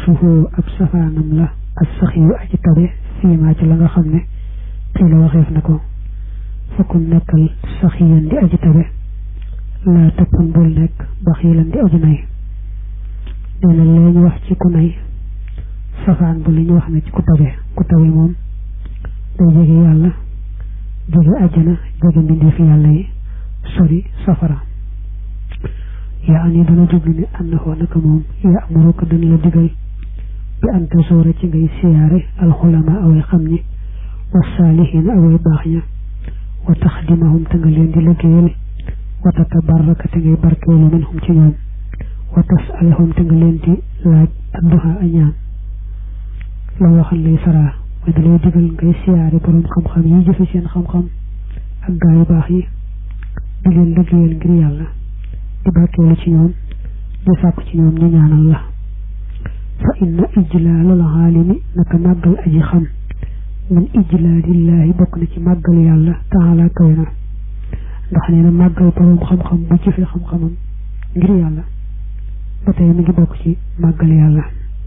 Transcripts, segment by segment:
aksuhu ab safaanam la ak sax yu aji tabe fii maa ci la nga xam ne xii la waxeef na ko fakkum nekkal sax yan di aji tabe laa tëppan bul nekk ba xiilan di aji nay nee na lee ñu wax ci ku nay safaan bu li ñu wax ne ci ku tabe ku tabe moom day jege yàlla jege àjjana jege mbindeefi yàlla yi sori safara yaa ani dana jublu ne annahu naka moom yaa amuru ko dana la digal bi anta soora ci ngay siyaare alxulama away xam ñi wa saalihiina away baax ña wa taxdimahum te nga leen di liggéeyal wa tatabarraka te ngay barkeelu minhum ci ñoom wa tasalahum te nga leen di laaj adduha a ñaan la waxal lay saraa mooy da lay digal ngay siyaare boroom xam-xam yi jëfe seen xam-xam ak gaa yu baax yi di leen liggéeyal ngir yàlla di barkeelu ci ñoom di sàkku ci ñoom ñu ñaanal la fa inna ijlaalal aalimi naka màggal aji xam min ijlaalillahi bokk na ci màggal yàlla taala kawe na ndax nee na màggal boroom xam-xam bu jëfe xam-xamam ngir yàlla ba tey mi ngi bokk ci màggal yàlla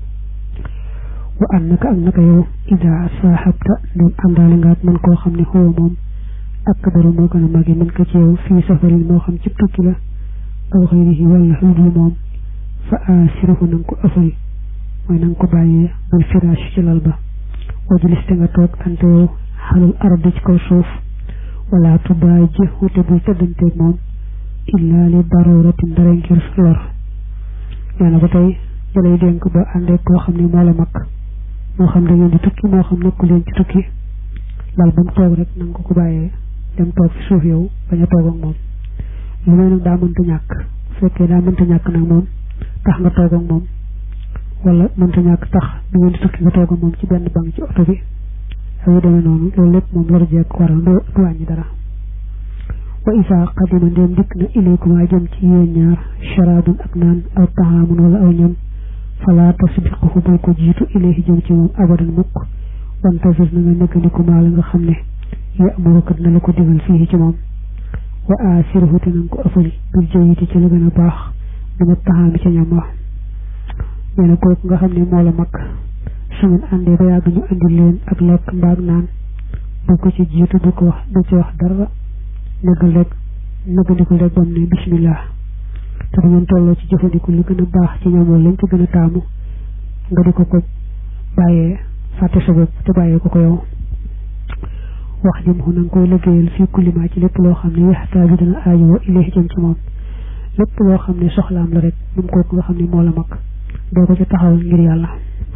wa an naka ak naka yow ida saaxabta doon àndaale nga ak man koo xam ne xoo moom akbaru moo gën a màgge mën ko ci yow fii safarin moo xam ci tukki la aw xëyrihi wala xudul moom fa asirahu na nga ko ëffal mooy na nga ko bàyyee bal firaash ci lal ba wajulis te nga toog ante yow xalal ardi ci kaw suuf wala tubaay ji wute bul tëddanteeg moom illa li daruratin dara ngir lor nee na ba tey dalay dénk ba àndee koo xam ne moo la mag moo xam da ngeen di tukki moo xam nekku leen ci tukki lal ba mu toog rek na nga ko ko bàyyee dem toog fi suuf yow bañ a toog ak moom lu may nag daa mënta ñàkk bu fekkee daa mënta ñàkk nag moom tax nga toog ak moom wala mënta ñàkk tax da ngeen di tukki nga toog ak moom ci benn bank ci oto bi ak yu demee noonu loolu lépp moom lor jeeg waral du wàññi dara wa isa qadima ndéem dikk na ilaykum jëm ci yéen ñaar sharabun ak naan aw taxaamun wala aw ñam fala tasbiquhu bul ko jiitu ilayhi jëm ci moom abadan mukk wantazir na nga neggandiku maa la nga xam ne ya amuruka dina la ko digal fii ci moom wa asirhu te nanga ko ëffal bil jayiti ci la gën a baax dina taxaami ca ñam wax nee na kooku nga xam ne moo la mag su ngeen àndee ba yàgg ñu andi leen ak lekk mbaag naan bu ko ci jiitu bu ko wax du ci wax dara nëggal rek nëggandiku rek bam ne bismillah te du ngeen tolloo ci jëfandiku li gën a baax ci ñam lañ ci gën a taamu nga di ko ko bàyyee fàtte sa bopp te bàyyee ko ko yow wax jëm xu na nga koy liggéeyal fii kulima ci lépp loo xam ne yaxtaaju dana aajowoo ilayhi jëm ci moom lépp loo xam ne soxlaam la rek moom kooku nga xam ne moo la mag doo ko ci taxawal ngir yàlla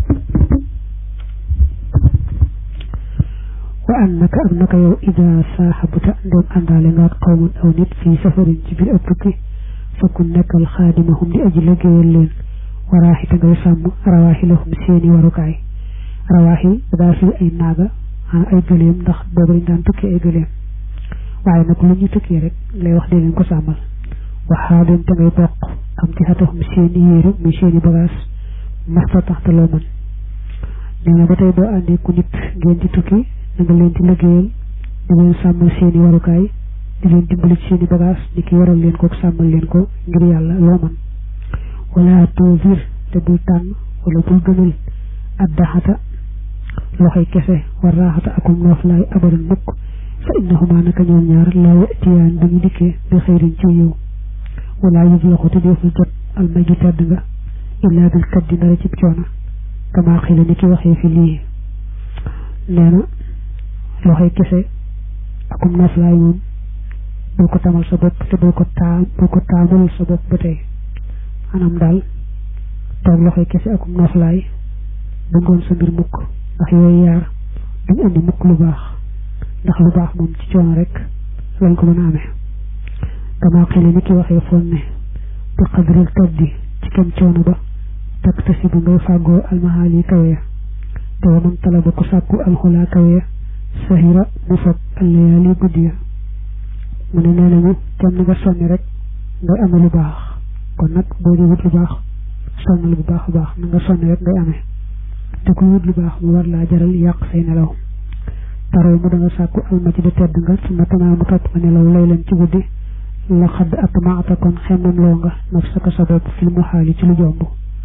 wa an naka ak naka yow ida saaxabuta ndoom àndaale nga ak xawman aw nit fii safarin ci biir ab tukki fakkun nekkal xaadimahum di aji liggéeyal leen waraaxi te ngay sàmm rawaaxilahum seeni warukaay rawaaxil daa fi ay naaga ay gëléem ndax boobu dañ daan tukki ay gëléem waaye nag lu ñu tukki rek lay wax dee leen ko sàmmal waxaa leen te ngay bokk am ci xataxum seeni yéere muy seeni bagaas masta taxta loo mën nee na ba tey boo àndee ku nit ngeen di tukki na nga leen di liggéeyal di leen sàmmal seeni warukaay di leen dimbali ci seeni bagaas di ki waral leen ko sàmmal leen ko ngir yàlla loo mën wala toosir te bul tànn wala bul gënal addaxata loxoy kese war raaxata akum nooflaay abadan mukk fa innahuma naka ñoom ñaar laa yatiyaan dañu dikkee bi xëyrin ci yiw wala yëg loxo te deful jot almaju tedd nga illaa bil kaddi ndara cib coono kama xila ni ki waxee fi lii nee na loxoy kese akum nooflaay moom bul ko tamal sa bopp te bul ko taam bul ko taamal sa bopp ba tey anam daal toog loxoy kese akum nooflaay bu ngoon sa mbir mukk ndax yooyu yaar duñ indi mukk lu baax ndax lu baax moom ci coono rek lañ ko mën a amee dama xile ni ki waxee foon ne bi xadril taddi ci kem coono ba tak tasi bu ngay fàggoo almahaal yi kawe ya te wa man talaba ku sàkku alxulaa kawe ya sahira mu foog allayaali guddi ya mu ne nee nañu kem na nga sonni rek ngay amee lu baax kon nag boo di wut lu baax sonnal bu baax a baax na nga sonni rek ngay amee te ku wut lu baax mu war laa jaral yàq say nelaw taroo mu da nga sàkku almaci da tedd nga su ma tanaa mu topp nga nelaw lay leen ci guddi la xadd ak maata kon xemmam loo nga naf saka sa bopp fil mu xaali ci lu jomb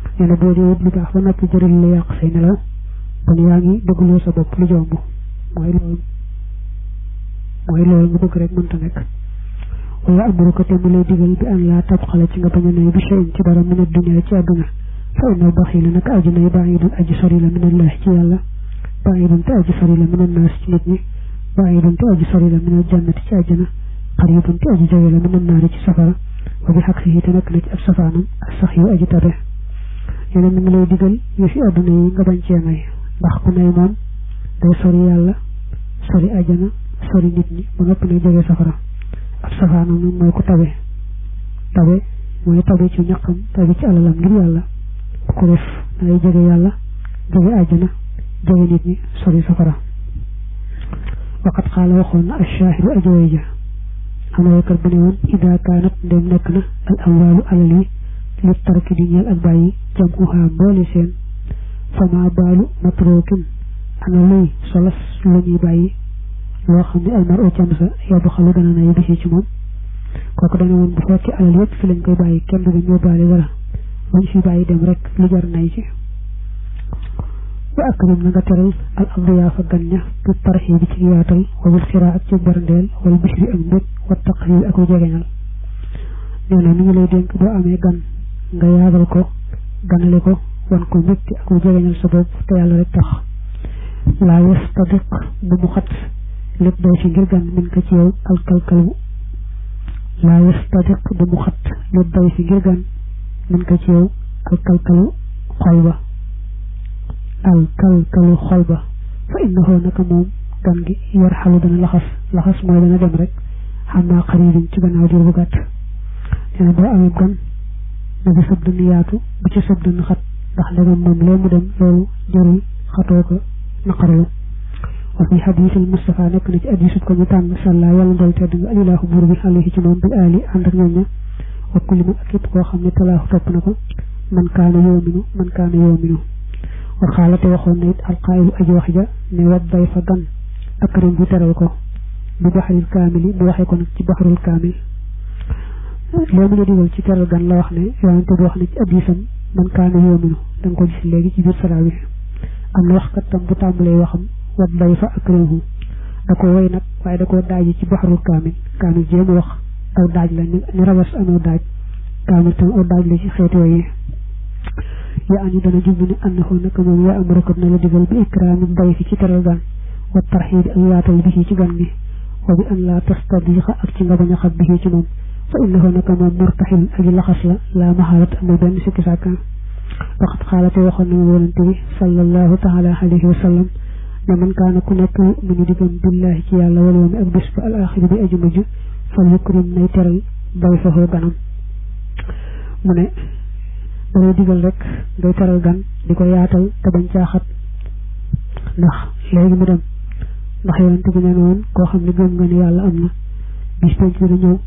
nee na boo dee wut lu baax ba noppi jëriñ la yàq say nelaw kon yaa ngi dëggloo sa bopp lu jomb mooy loolu mooy loolu nga bëgg rek mënta nekk wala amuru ko te mu lay digal bi an laa tab xale ci nga bañ a nay bi shay'in ci dara min ad-dunya ci àdduna fa inna baxiila nag aju nay baidun aji sori la min allahi ci yàlla baidun te aji sori la min annaas ci nit ñi baidun te aji sori la min aljannati ci àjjana xaribun te aji jege la min annaari ci safara wa bi xaq si te nekk na ci ab safaanam ak sax yu aji tabe yeneen mi ngi lay digal yu fi àdduna yi nga bañ cee may ndax ku nay moom day sori yàlla sori àjjana sori nit ñi ba noppi nag jege safara ab safaanam nag mooy ku tabe tabe mooy tabe ci ñaqam tabe ci alalam ngir yàlla bu ko def dangay jege yàlla jege àjjana jege nit ñi sori safara waqat xaala waxoon na ashaahidu ajooy ja am na waykat bu ne woon ida kaanat ndem nekk na al amwaalu alal yi li tarki di ñeel ak bàyyi jam uhaa mboole seen fama baalu matrookin ana luy solas la ñuy bàyyi loo xam ne almar o cam sa yóbbu xalu dana nay bisi ci moom kooku dana woon bu fekkee alal yëpp fi lañ koy bàyyi kenn du ñoo baale dara luñ fi bàyyi dem rek lu jar nay ci wa akrim na nga teral al adiyaafa gan ña bi tarxi bi ci yaatal wawul xiraa ak ci barndeel wala bishri ak mbég wa taqrib ak jegeñal nee na mi ngi lay dénk boo amee gan nga yaatal ko ganale ko wan ko mbégte ak jegeñal sa bopp te yàlla rek tax laa yastadiq bu mu xat lépp day fi ngir gan min ko ci yow alkalkalu laa yastadiq bu mu xat lépp day fi ngir gan min ko ci yow alkalkalu xol ba alkalkalu xol ba fa innahu naka moom gan gi yar xalu dana laxas laxas mooy dana dem rek xam naa xaririn ci gannaaw diir bu gàtt nee na boo amee gan na bi sëb dënn yaatu bu ci sëb dënn xat ndax ndegam moom lee mu dem loolu jarul xatoo ko naqarlu wa fi xadiisil Mustafa nekk na ci hadiisub ko ñu tànn sàllaa yàlla ndol tedd nga alilaahu buur bi alayhi ci moom bil aali ànd ak ñoom ña wa kulli man ak képp koo xam ne talaahu topp na ko man kaana yoominu man kaana yoominu wa xaalate waxoon na it alqaayilu aji wax ja ne wat day fa gan akrim bu teral ko bi baxaril kaamili mu waxee ko nag ci baxarul kaamil loo mu la digal ci teral gan la wax ne yonente bi wax ne ci hadiisam man kaana yoominu da nga ko gis léegi ci biir saraa bi am na wax kat tam bu tàmbalee waxam wat day fa akrimu da ko woy nag waaye da koo daaji ci baxarul kaamil kaamil jéem wax aw daaj la ni rabas amoo daaj kaamil tam aw daaj la ci xeeti woy yi yaa ani dana jublu ne annahu naka moom yaa amara ko na la digal bi ikraami bay fi ci teral gan wa tarxiib ak yaatal bi ci gan gi wa bi an laa tastadiqa ak ci nga bañ a xab bi ci moom fa innahu naka moom murtaxil aji laxas la laa maxaalat amul benn sikki sàkka waxat xaalate waxoon na mu yonente bi sallallahu taala alayhi wa sallam ne man kaana ku nekk mu ñu digam billahi ci yàlla wal yawmi ak bés ba al axiri bi aju mujj fal yukrim nay teral bay faxoo ganam mu ne dalay digal rek ngay teral gan di ko yaatal te bañ caaxat ndax léegi mu dem ndax yonente bi nee na woon koo xam ne gëm nga ne yàlla am na bis penc dina ñëw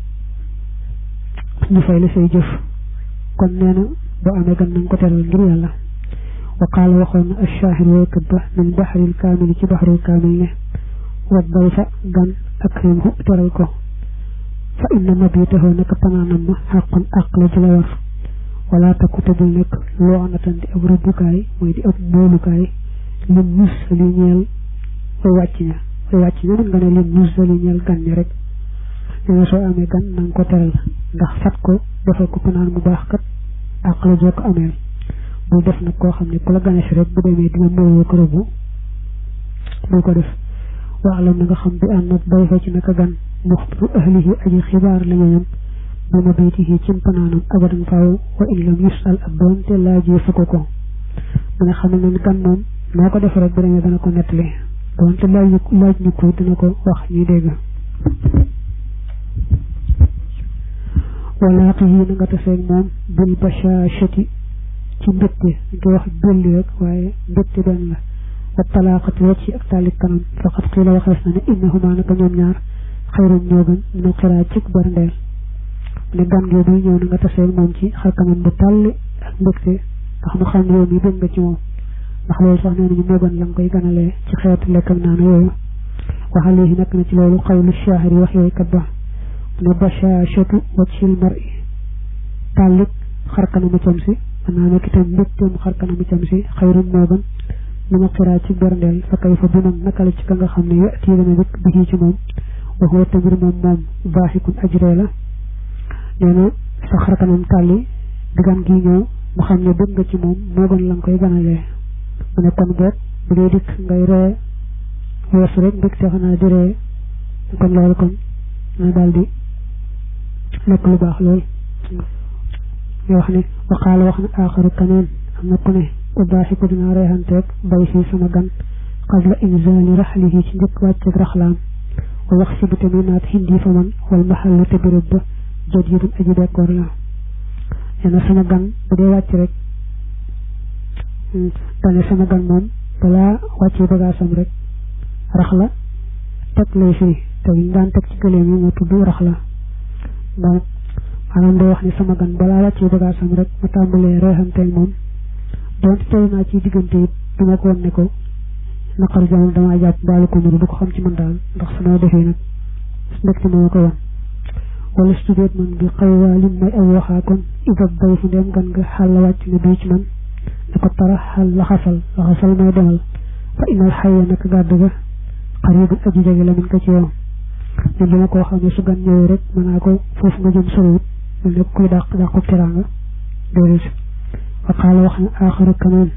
ñu fay la say jëf kon nee na boo amee gan nañ ko teral ngir yàlla wa qaala waxoon na achaahir waykat ba min baxaril kaamil ci baxarul kaamil ne wat bay fa gan akrimhu teral ko fa inna mabitahu naka panaanam ma xaqun àq la ci la war wala takku te bul nekk loo anatan di ab rëbbukaay mooy di ab moolukaay lim mus li ñeel way wàcc ña way wàcc ña mën nga ne lim mus li ñeel gan ña rek nee na soo amee gan na nga ko teral ndax fat ko defal ko panaan bu baax kat àq la joo ko ameel bul def nag koo xam ne ku la ganees rek bu demee dina mooyoo ko rëbbu bul ko def waalam na nga xam bi ànd nag bay fa ci naka gan muxbiru ahlihi aji xibaar la ñoñam bi ma baytihi ci panaanam abadan faaw wa in lam yusal ak doonte laajee fu ko ko mu nga xam ne gan moom noo ko def rek bu demee dana ko nettali doonte laaj laaj ñu ko dina ko wax ñuy dégg walaaqi yi na nga taseeg moom bil bashashati ci mbégte nga wax belli rek waaye mbégte benn la wa talaaqati wacci ak taalik kanam faqat xiila waxees na ne innahuma naka ñoom ñaar xayrun ñoo gën minal xiraa cik barndeel ne gan gee buy ñëw na nga taseeg moom ci xar kanam bu tàlli ak mbégte ndax mu xam ne yow mi bëgg nga ci moom ndax loolu sax nee nañu moo gën la nga koy ganalee ci xeetu lekk ak naan yooyu waxale yi nekk na ci loolu xawlu shaahir yi wax yooyu kat ba ne bashashatu wajhil mar'i tàllik xar kanamu cam si mën naa nekk itam mbégteem xar kanamu cam si xayrun moo gën li ma xiraa ci berndeel fa kay fa biman naka la ci ka nga xam ne yo tii dana dëkk bi ci moom waxoo tamit moom moom baaxikun ajree la nee na sa xar kanam tàlli di gan gi ñëw mu xam ne bëgg nga ci moom moo gën la nga koy ganalee mu ne kon boog bu dee dikk ngay ree weesu rek mbégte xanaa di ree kon loolu kon na daal di nekk lu baax lool ñu wax ne waxaala wax na aaxaru kaneen am na ku ne ubaaxiku dinaa reexanteeg bay fii sama gan qabla inzaali raxlihi ci njëkk wàcceeg raxlaam wa wax si bu tamit naat hindi fa man wal maxallu te béréb ba jot yi dun aji bekkoor la nee na sama gan bu dee wàcc rek dane sama gan moom balaa wàccee bagaasam rek rax la teg lay fii te ñu daan teg ci gëléem yi mu tudd rax la donc maanaam day wax ni sama gan balaa wàccee bagaasam rek ma tàmbalee reexanteeg moom donte toll naa ci diggante it duma ko woon ne ko naqar jamono damaa jàpp mbaalu ko muru du ko xam ci man daal ndax su ma defee nag mbégte ma ko woon wala studeet man bi xaw waa lim may aw waxaa kon isab bay fu ndeem gan nga xàll wàcc nga bii ci man ne ko tara xal laxasal laxasal may demal fa inal xayya nag gàdd ga xaribul aji jege la min ko ci yow ñun dama koo xam ne su gan ñëwee rek mën naa ko foofu nga jëm soriwut mel ne kuy dàq dàqub teraanga déedéet wa qaala wax na aaxaru kaneen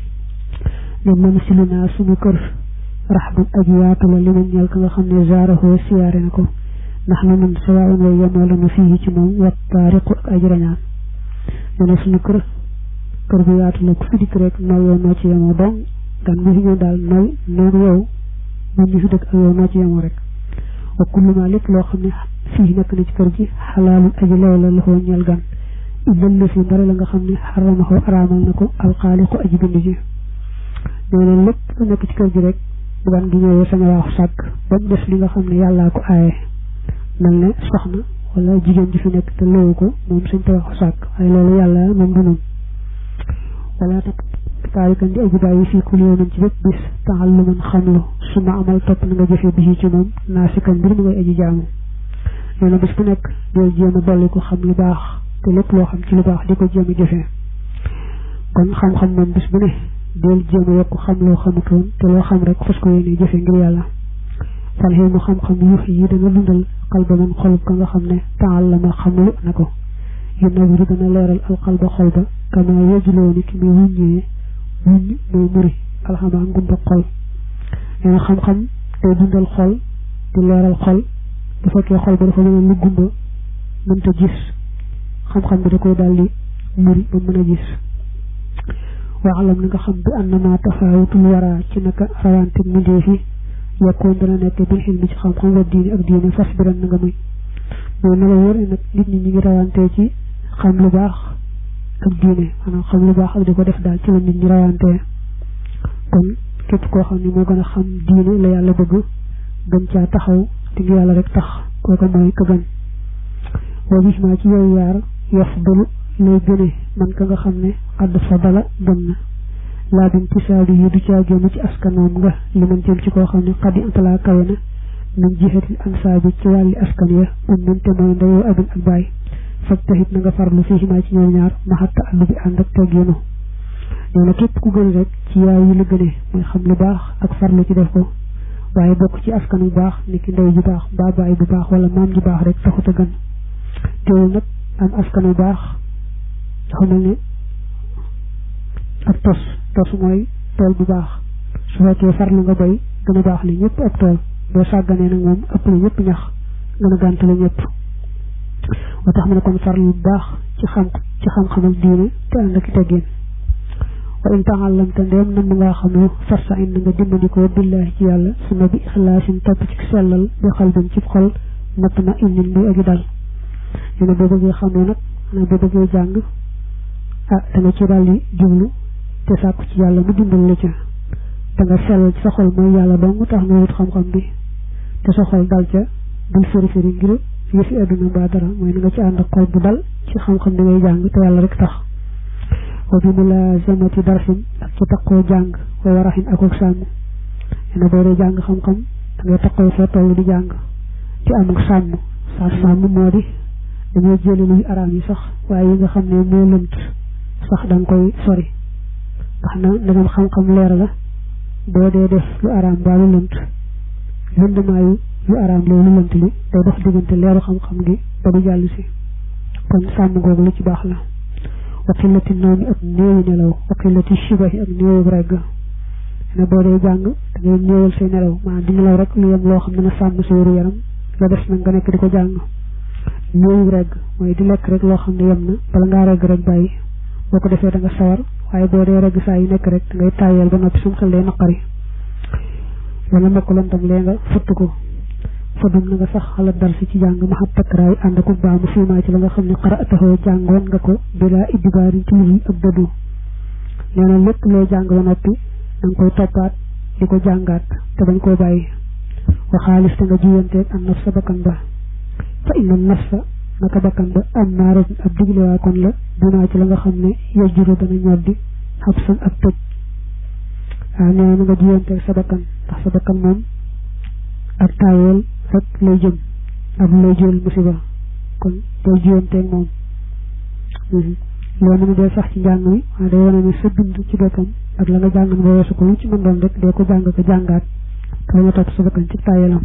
ne man si li naa suñu kër raxbun aji yaatu la li ma ñeel ka nga xam ne zaarahoo siyaare na ko ndax na nun sawaaun way yemoo la nu fii ci moom wat taariqu ak aji rañaan nee na suñu kër kër bu yaatu la ku fi dikk rek nooy yow noo ci yemoo donc gan mu fi ñëw daal nooy nooy yow moom ñu fi dëkk ak yow noo ci yemoo rek wa kullu ma lépp loo xam ne fii nekk na ci kër gi xalaalun aji lew la loxoo ñeel gan illal la fi mbari la nga xam ne xaramaxoo araamal na ko alxaaliqu aji bind ji nee na lépp lu nekk ci kër gi rek bu gan gi ñëwee sañ a waaxu sàkk ba mu des li nga xam ne yàllaa ko aaye mel ne soxna wala jigéen ji fi nekk te lowu ko moom suñ te waxu sàkk waaye loolu yàlla moom du noonu wala tak taarikan di aji bàyyi fii kul yow nañ ci bépp bis taxal lu mën xamlu su ma amal topp na nga jëfee bisi ci moom naa si kan mbir mi ngay aji jaamu nee na bis bu nekk deel jéem a dolli ko xam lu baax te lépp loo xam ci lu baax di ko jéem a jëfee kon xam-xam moom bis bu ne deel jéem a yokk xam loo xamutoon te loo xam rek fas ko yéene jëfe ngir yàlla fal xëy mu xam-xam yuux yi dana dundal xalba man xolub ka nga xam ne taal la ma xamlu na ko yu nawiru dana leeral alxalba xol ba kama yejuloo ni ki muy wuññee wuññ muy muri alxama ngumba xol nee na xam-xam day dundal xol di leeral xol bu fekkee xol ba dafa mën a lu gumba mënta gis xam-xam bi da koy daal di muri ba mën a gis waalam na nga xam bi annama tafaawutul wara ci naka rawante mindee fi yokkoon dana nekk bil xil mi ci xam-xam wa diine ak diine fas biran na nga muy mooy na la wóor ne nag nit ñi ñu ngi rawantee ci xam lu baax ak diine maanaam xam lu baax ak di ko def daal ci la nit ñi rawantee kon képp koo xam ne moo gën a xam diine la yàlla bëgg gën caa taxaw te ngi yàlla rek tax kooka mooy ka gën boo gis maa ci yooyu yaar yof balu lay gëne man ka nga xam ne xadd fa bala gën na laa bin tisaabi yi du caa génn ci askanoom nga li man jëm ci koo xam ne xaddi antalaa kawe na min jihatil ansaabi ci wàlli askan ya um minte mooy ndeyoo abin ak baay faj taxit na nga farlu fii maa ci ñoom ñaar maxatta àllu bi ànd ak teggeenu nee na képp ku gën rek ci yaay yi la gëne mooy xam lu baax ak farlu ci def ko waaye bokk ci askan bu baax ni ki ndey ju baax mbaa baay bu baax wala maam ju baax rek taxut a gën teewul nag am askan bu baax dafa mel ne ak tos tos mooy tool bu baax su fekkee farlu nga bay gën a baax li ñëpp ak tool boo sàgganee nag moom ëpp la ñëpp ñax gën a gàntale ñëpp moo tax mu ne kon farlu bu baax ci xam ci xam-xam ak diine te ànd ak teggin wa in taxallam te ndeem nam ngaa xam lu farsa in nga dimbandikoo billahi ci yàlla suma bi ixlaasin topp ci sellal bi xalbin ci xol natt ma inin muy agi dal ñu ne boo bëggee xam ne nag xanaa boo bëggee jàng ah da nga ci daal di jublu te sàkku ci yàlla mu dimbal la ca da nga sellal ci sa xol mooy yàlla dong tax nga wut xam-xam bi te sa xol dal ca bul firi firi ngir yëfi àdduna mbaa dara mooy na nga ci ànd ak xol bu dal ci xam-xam bi ngay jàng te yàlla rek tax wa bi mulazamati darsin ak ci taqoo jàng wa waraxin ak ak sàmm na boo dee jàng xam-xam da ngay taqoo foo toll di jàng te am ak sàmm sàmm sàmm moo di dañoo jële luy araam yi sax waaye yi nga xam ne moo lënt sax da nga koy sori ndax na dangam xam-xam leer la boo dee def lu araam baa lu lënt lëndmaayu lu araam loolu lu lënt li day dox diggante leeru xam-xam gi ba du jàll si kon sàmm googu lu ci baax la waqilati noomi ak néewi nelaw waqilati shibahi ak néewu regg ne boo dee jàng da ngay néewal say nelaw maanaam di nelaw rek lu yem loo xam ne na sàmm sa wéru yaram la des nag nga nekk di ko jàng néewu regg mooy di lekk rek loo xam ne yem na bala ngaa regg rek bàyyi boo ko defee da nga sawar waaye boo dee regg saa yu nekk rek da ngay tàyyeel ba noppi sam xel day naqari wala mokk lan tam lee nga futt ko fadum na nga sax xalaat dal si ci jàng ma xam takkaraay ànd ak baamu fiimaa ci la nga xam ne xaraatahoo jàngoon nga ko bilaa iddibaarin ci lu ak dëddu nee na lépp loo jàng ba noppi da nga koy toppaat di ko jàngaat te bañ koo bàyyi wa xaalis te nga jiyanteeg am naf sa bakkan ba fa inna nafsa naka bakkan ba am naara ab diglewaa kon la dinaa ci la nga xam ne yejjuru dana ñoddi xab san ak tëj waaw nee na nga jiyanteeg sa bakkan ndax sa bakkan moom ak taayeel rek lay jëm ak lay jël musiba kon day jiyanteeg moom loolu mu dee sax ci njàng mi waaye day wane ne sa dund ci boppam ak la nga jàngan ba weesu ko lu ci mën doon rek dee ko jàng ko jàngaat te nga topp sa bakkan ci taayeelam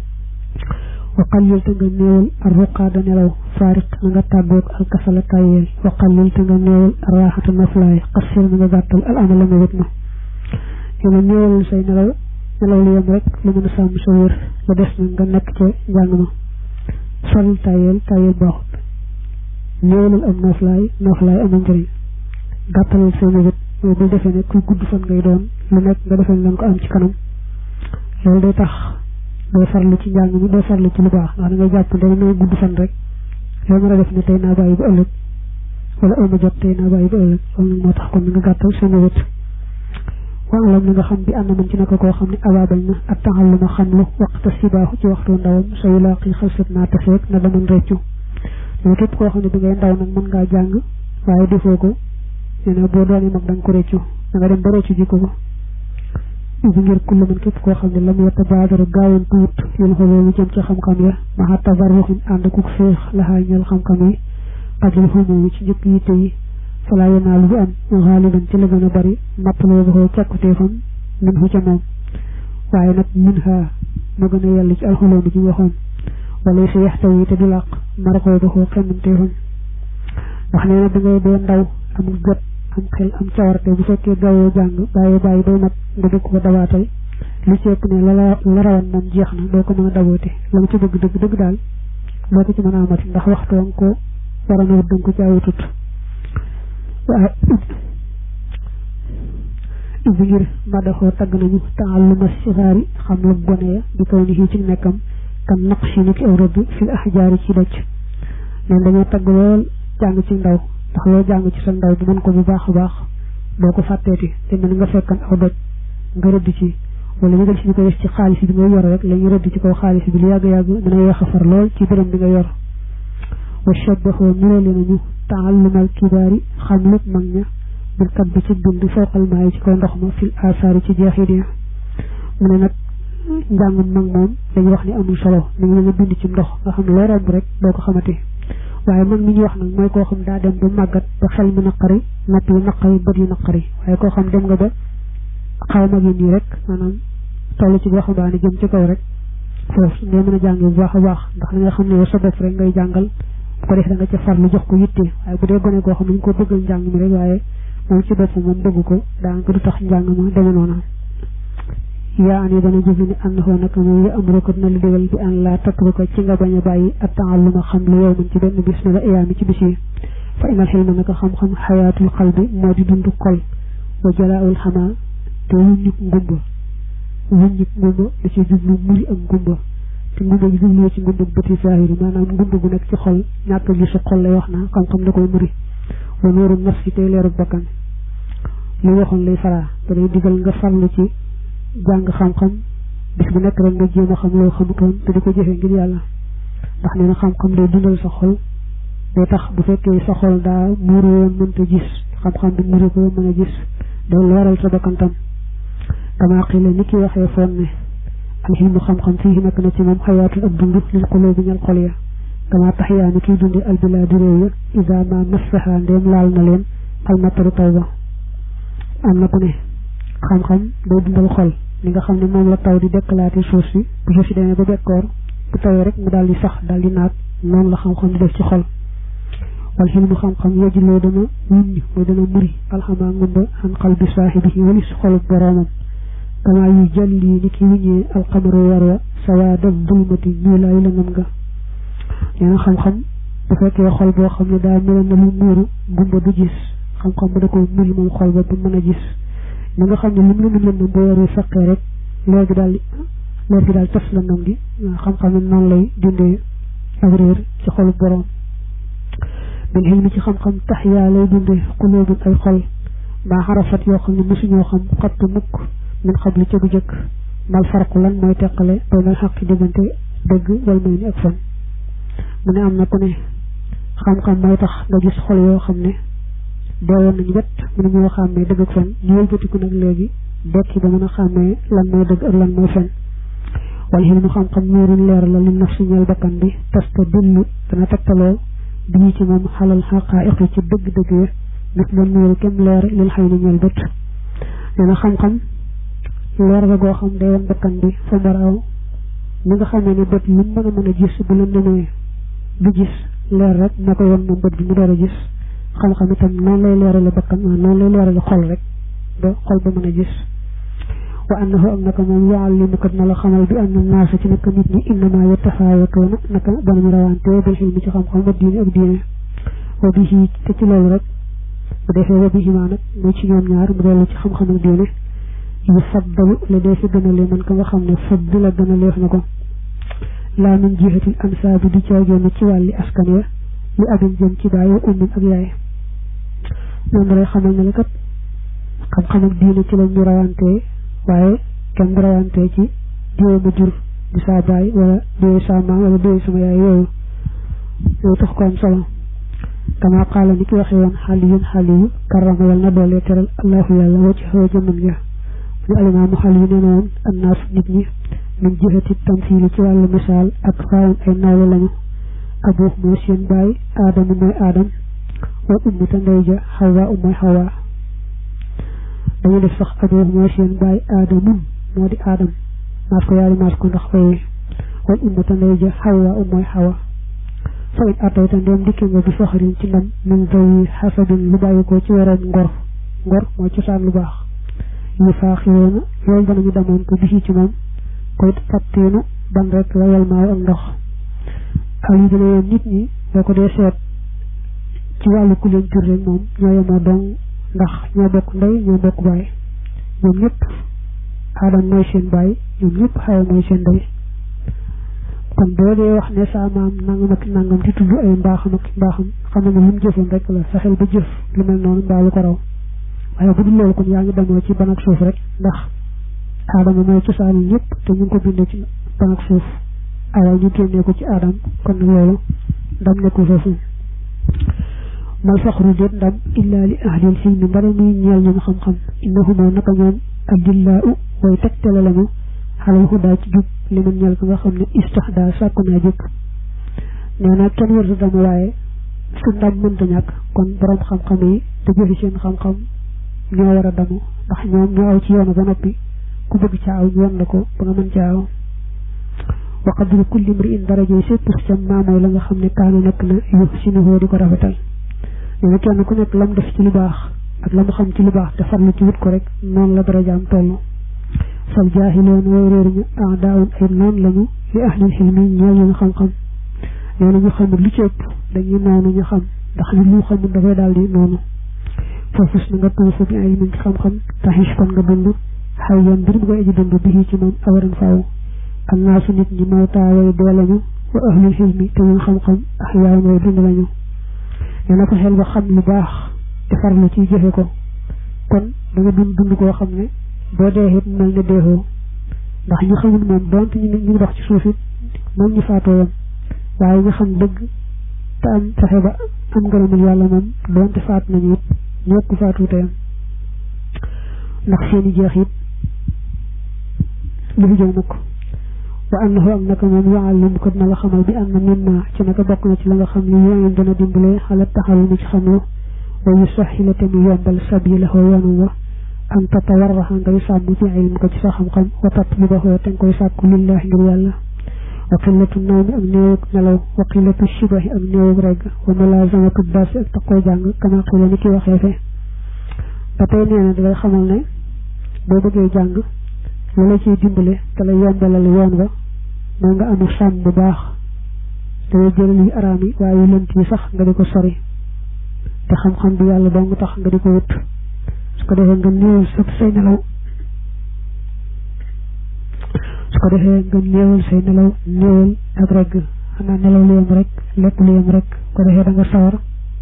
wa qallil te nga néewal ar ruqaada nelaw faariq na nga tàggoog al kasala tayeel wa qallil te nga néewal ar raaxata naflaay xassir na nga gàttal al amala ma wét na yéena néewal say nelaw nelaw lu yem rek lu mën a sàmm sa wér la des na nga nekk ca njàng ma soril tayeel tayeel baaxut néewalal am noflaay noflaay amul njëriñ gàttalal say mébét mooy bul defee ne kuy gudd fan ngay doon lu nekk nga defee ne ko am ci kanam loolu day tax doo farlu ci njàng mi doo farlu ci lu baax ndax da ngay jàpp ne may gudd fan rek loo mën a def ne tey naa bàyyi ba ëllëg wala ëllëg jot tey naa bàyyi ba ëllëg loolu moo tax kon nga gàttal sa mébét waalam na nga xam bi ànd man ci naka koo xam ne abaabal na ak taxal lu ma xam lu waxta sibaaxu ci waxtu ndawam sa yulaaqi xalsat naa tafeek na daman reccu mais képp koo xam ne bi ngay ndaw nag mën ngaa jàng waaye defoo ko nee na boo doonee mag da nga ko reccu da nga dem ba reccu ji ko ko ibi ngir kulla man képp koo xam ne lam yetta baadaru gaawoon tuut yéen xoloo mu jëm ci xam-xam ya maxa tabarruxin ànd kuk féex laxaa ñeel xam-xam yi xajul xumu ci njëkk yitte yi falaa yenaalu bu am xaaliban ci la gën a bari mappaloo ba koo càkkuteefam min fu ca moom waaye nag min ha ma gën a yàlla ci alxoloo bi ci waxoon wala sa yaxtaw yi te du làq marakoo ba koo xemmamteefam wax nee na da ngay dee ndaw am gët am xel am cawarte bu fekkee gaawoo jàng bàyyi bàyyi bay mat nga dëkk ko dabaatal li ci ëpp ne la la rawan moom jeex na doo ko mën a daboote la nga ci bëgg dëgg dëgg daal doo ko ci mën a amati ndax waxtu nga ko waroon a wut danga ko ci awutut waaye ibi ngir madaxoo tagg nañu taalluma sixaari xam lu gone ya di kaw ni ci nekkam kan naqshi ni ki aw rëdd fil ahjaari ci doj leen dañoo tagg lool jàng ci ndaw ndax loo jàng ci sa ndaw bu mën ko bu baax a baax doo ko fàtteeti te mel nga fekkan aw doj nga rëdd ci wala ñu del si ñu ko def ci xaalis bi nga yor rek la ñu rëdd ci kaw xaalis bi lu yàgg-yàgg dina yeex a far lool ci dërëm bi nga yor wa shabaxoo niroole nañu taallumal kibaari xam lépp mag ña bil kat bi ci bind fooqal maay ci kaw ndox ma fil asaari ci jeexit ya mu ne nag njàngum mag moom dañu wax ni amul solo mi ngi nga bind ci ndox nga xam ne loo romb rek doo ko xamati waaye mag mi ñu wax nag mooy koo xam daa dem ba màggat ba xel mi naqari napp yi naqari bët yi naqari waaye koo xam dem nga ba xaw mag yi nii rek maanaam toll ci waxambaane jëm ci kaw rek foofu ngay mën a jàng bu baax a baax ndax da nga xam ne yow sa bopp rek ngay jàngal bu ko def da nga ca farlu jox ko yitte waaye bu dee gone koo xam ne ñu ko bëggal njàng mi rek waaye moom ci bopp moom bëgg ko daanaka du tax njàng ma deme noona yaa ani dana jëfi ni ànd xoo nag moom ya amru ko dina la digal bi an laa tatruka ci nga bañ a bàyyi ak taalluma xam lu yow man ci benn bis mi la iyaami ci bis yi fa inal xilma naka xam-xam xayaatul xalbi moo di dund xol wa jalaaul xamaa te wuññuk ngumba wuññuk ngumba da ci jublu muri ak ngumba te ngumba gi jublu ci ngumba bëti saahiri maanaam ngumba gu nekk ci xol ñàkk gisu xol lay wax naa xam-xam da koy muri wa nooru naf si tey leeru bakkan li waxoon lay faraa da lay digal nga farlu ci jàng xam-xam bis bu nekk rek nga jéem a xam loo xamutoon te di ko jëfee ngir yàlla ndax nee na xam-xam day dundal sa xol day tax bu fekkee sa xol daa muuru woon mënta gis xam-xam bi muuru ko mën a gis day leeral sa bakkantam dama xile ni ki waxee foon ne alxilmu xam-xam fii nekk na ci moom xayaatul ak dund lil xuloo bi ñal xol ya dama tax yaa ni kiy dundi albilaadi réew ya isa ma massaha ndeem laal na leen almataru taw ba am na ku ne xam-xam day dundal xol li nga xam ne moom la taw di dekkalaati suuf si bu suuf si demee ba bekkoor bu tawee rek mu daal di sax daal di naat noonu la xam-xam di def ci xol wal xilmu xam-xam yejiloo dana wuññ mooy dana muri alxamaa ngumba xan xal bi saaxibi walis xolub boroomam kama yu jalli ni ki wuññee alxamaru war wa sawaada dulmati ñuulaayu la ngam nga nee na xam-xam bu fekkee xol boo xam ne daa meloon na lu muuru ngumba du gis xam-xam ba da ko mul moom xol ba bu mën a gis li nga xam ne lim lëndëm lëndëm boo waree saqee rek leer gi daal leer gi daal tas lëndëm gi xam-xam ne noonu lay dindee ak réer ci xolu boroom bil xilmi ci xam-xam tax yaa lay dundee xulóobul ay xol maa xarafat yoo xam ne mosuñoo xam xattu mukk min xabli ca bu jëkk mal farqu lan mooy teqale baynal xaqi diggante dëgg wal may ni ak fen mu ne am na ku ne xam-xam mooy tax nga gis xol yoo xam ne deewoon nañu wet mënu ñoo xàmmee dëgg ak fen ñu wëlbatiku nag léegi dekki ba mën a xàmmee lan mooy dëgg ak lan mooy fen wal xilmu xam-xam nuurul leer la li naf si ñeel bakkan bi tasta dillu dana tegtaloo bii ci moom xalal xaqaa'iq ci dëgg-dëgg ya nit la nuuru kem leer lil xëy ni ñeel bët nee na xam-xam leer ga goo xam day woon bakkan bi fa mbaraaw li nga xamee ne bët lu mën a mën a gis bu la demee du gis leer rek na ko yoon moom bët bi mu door a gis xam-xam itam noonu lay leerale bakkan noonu lay leerale xol rek ba xol ba mën a gis wa annahu ak naka moom yuallimuka na la xamal bi anna naasa ci naka nit ñi innama yatafaawatuuna naka danañu rawante bil xilmi ci xam-xam wa diine ak diine wa bihi te ci loolu rek bu defee wa bihi maa nag muy ci ñoom ñaar mu dellu ci xam-xam ak diine yu faddalu la dee fi gënalee man ka nga xam ne fadd la gënaleef na ko laa min jihatil ansaabi di caagénn ci wàlli askan ya li abin jëm ci baay wa ummin ak yaay ñoom lay xamal ne la kat xam-xam ak diine ci lañ ñu rawantee waaye kenn rawantee ci diwee ma jur di saa baay wala diwee saa maam wala diwee sama yaay yooyu yooyu tax ko am solo kama qaala ni ki waxee woon xaliyun xaliyu karama yal na doole teral allahu yàlla wacc xoo jëmam ja ñu alimaamu xaliyu nee na woon annaas nit ñi min jihati tamsiili ci wàllu misaal ak faawun ay nawle lañu abu mooy seen baay aadamu mooy aadam wa ummu te ndey ja xawaa u mooy xawaa dañu def sax abu mooy seen baay aadamun moo di aadam maas ko yaari maas ko ndax fay wal ummu te ndey ja xawaa u mooy xawa fa in atayta ndéem dikki nga bi faxarin ci ndam min zawi xasabin lu bàyyi ko ci waroom ngor ngor mooy cosaan lu baax yu faaxiroona loolu danañu demoon ko bisi ci moom koy fattiinu ban rek la wal maaw ak ndox aw yi dana yoon nit ñi boo ko dee seet ci wàllu ku leen jur rek moom ñoo yemoo dong ndax ñoo bokk ndey ñoo bokk baay ñoom ñëpp aadam mooy seen baay ñoom ñëpp xawa mooy seen ndey kon boo dee wax ne saa maam nangam ak nangam di tudd ay mbaaxam ak mbaaxam xam ne lu mu jëfoon rek la fexeel ba jëf lu mel noonu mbaa lu ko raw waaye bu dul loolu kon yaa ngi demoo ci ban ak suuf rek ndax aadama mooy cosaanu ñëpp te ñu ngi ko bindee ci ban ak suuf awal ñu génnee ko ci aadam kon nag loolu ndam nekkul foofu mal faxru déet ndam illa li ahlil xilmi mbara muy ñeel ñoom xam-xam innahumoo naka ñoom adillaa u way tegtale lañu xalal xudaa ci jub li man ñeel ko nga xam ne istahdaa sàkku naa jëkk nee na kenn wërta dama waaye su ndam mënta ñàkk kon borom xam-xam yi te jëfi seen xam-xam ñoo war a damu ndax ñoom ñoo aw ci yoonu ba noppi ku bëgg ca aw ñu wan la ko ba nga mën ca aw wa qadru kulli mri'in darajay sépp ca maamooy la nga xam ne kaana nekk na yu sinuhoo di ko rafetal nee na kenn ku nekk lam def ci lu baax ak la mu xam ci lu baax te farlu ci wut ko rek noonu la darajaam toll fal jaahiloon way réer ñu ah daawun ay noonu lañu li ahlil xilmi ñeel ñu xam-xam nee na ñu xamul lu ci ëpp dañuy noonu ñu xam ndax li lu xamul dafay daal di noonu foofus na nga tuufu bi ay min ci xam-xam taxis kon nga dund xay yoon mbir bu koy aji dund bi ci moom awaran faaw am naa su nit ñi mawtaa way dee lañu wa ahlul xilmi te ñu xam-xam ax yaay way dund lañu nee na ko xel ba xam lu baax te farlu ci jëfe ko kon da nga dund dund koo xam ne boo dee it mel ne deexoo ndax ñu xamul moom donte ñu ñu dox ci suuf it moom ñu faatoo yam waaye ñu xam dëgg te am fexe ba am ngërëmul yàlla moom donte faat nañu it ñëpp faatu te yam ndax seeni jeex it lu fi jëw mukk wa annahu am naka moom yuallim ko dina la xamal bi am na mimma ci naka bokk na ci la nga xam ne yooyu dana dimbale xala taxalu ni ci xamlu wa yusaxila te mu yombal sabilahu yoonam wa an tatawarraxa ngay sàmm fi ilm ko ci sa xam-xam wa tatlubahu te nga koy sàkku lillahi ngir yàlla wa qillatu nawmi ak néewug nelaw wa qillatu shibahi ak néewug regg wa mulazamatu darsi ak taqoo jàng kama xila ni ki waxee fe ba tey nee na dalay xamal ne boo bëggee jàng la la ciy dimbale te la yombalal yoon wa mooy nga amu sàmm bu baax te jël yi araam yi waaye yu lënt yi sax nga di ko sori te xam-xam bi yàlla dong tax nga di ko wut su ko defee nga néewal sa say nelaw su ko defee nga néewal say nelaw néewal ak regg xanaa nelaw lu yem rek lekk lu yem rek ko defee da nga sawar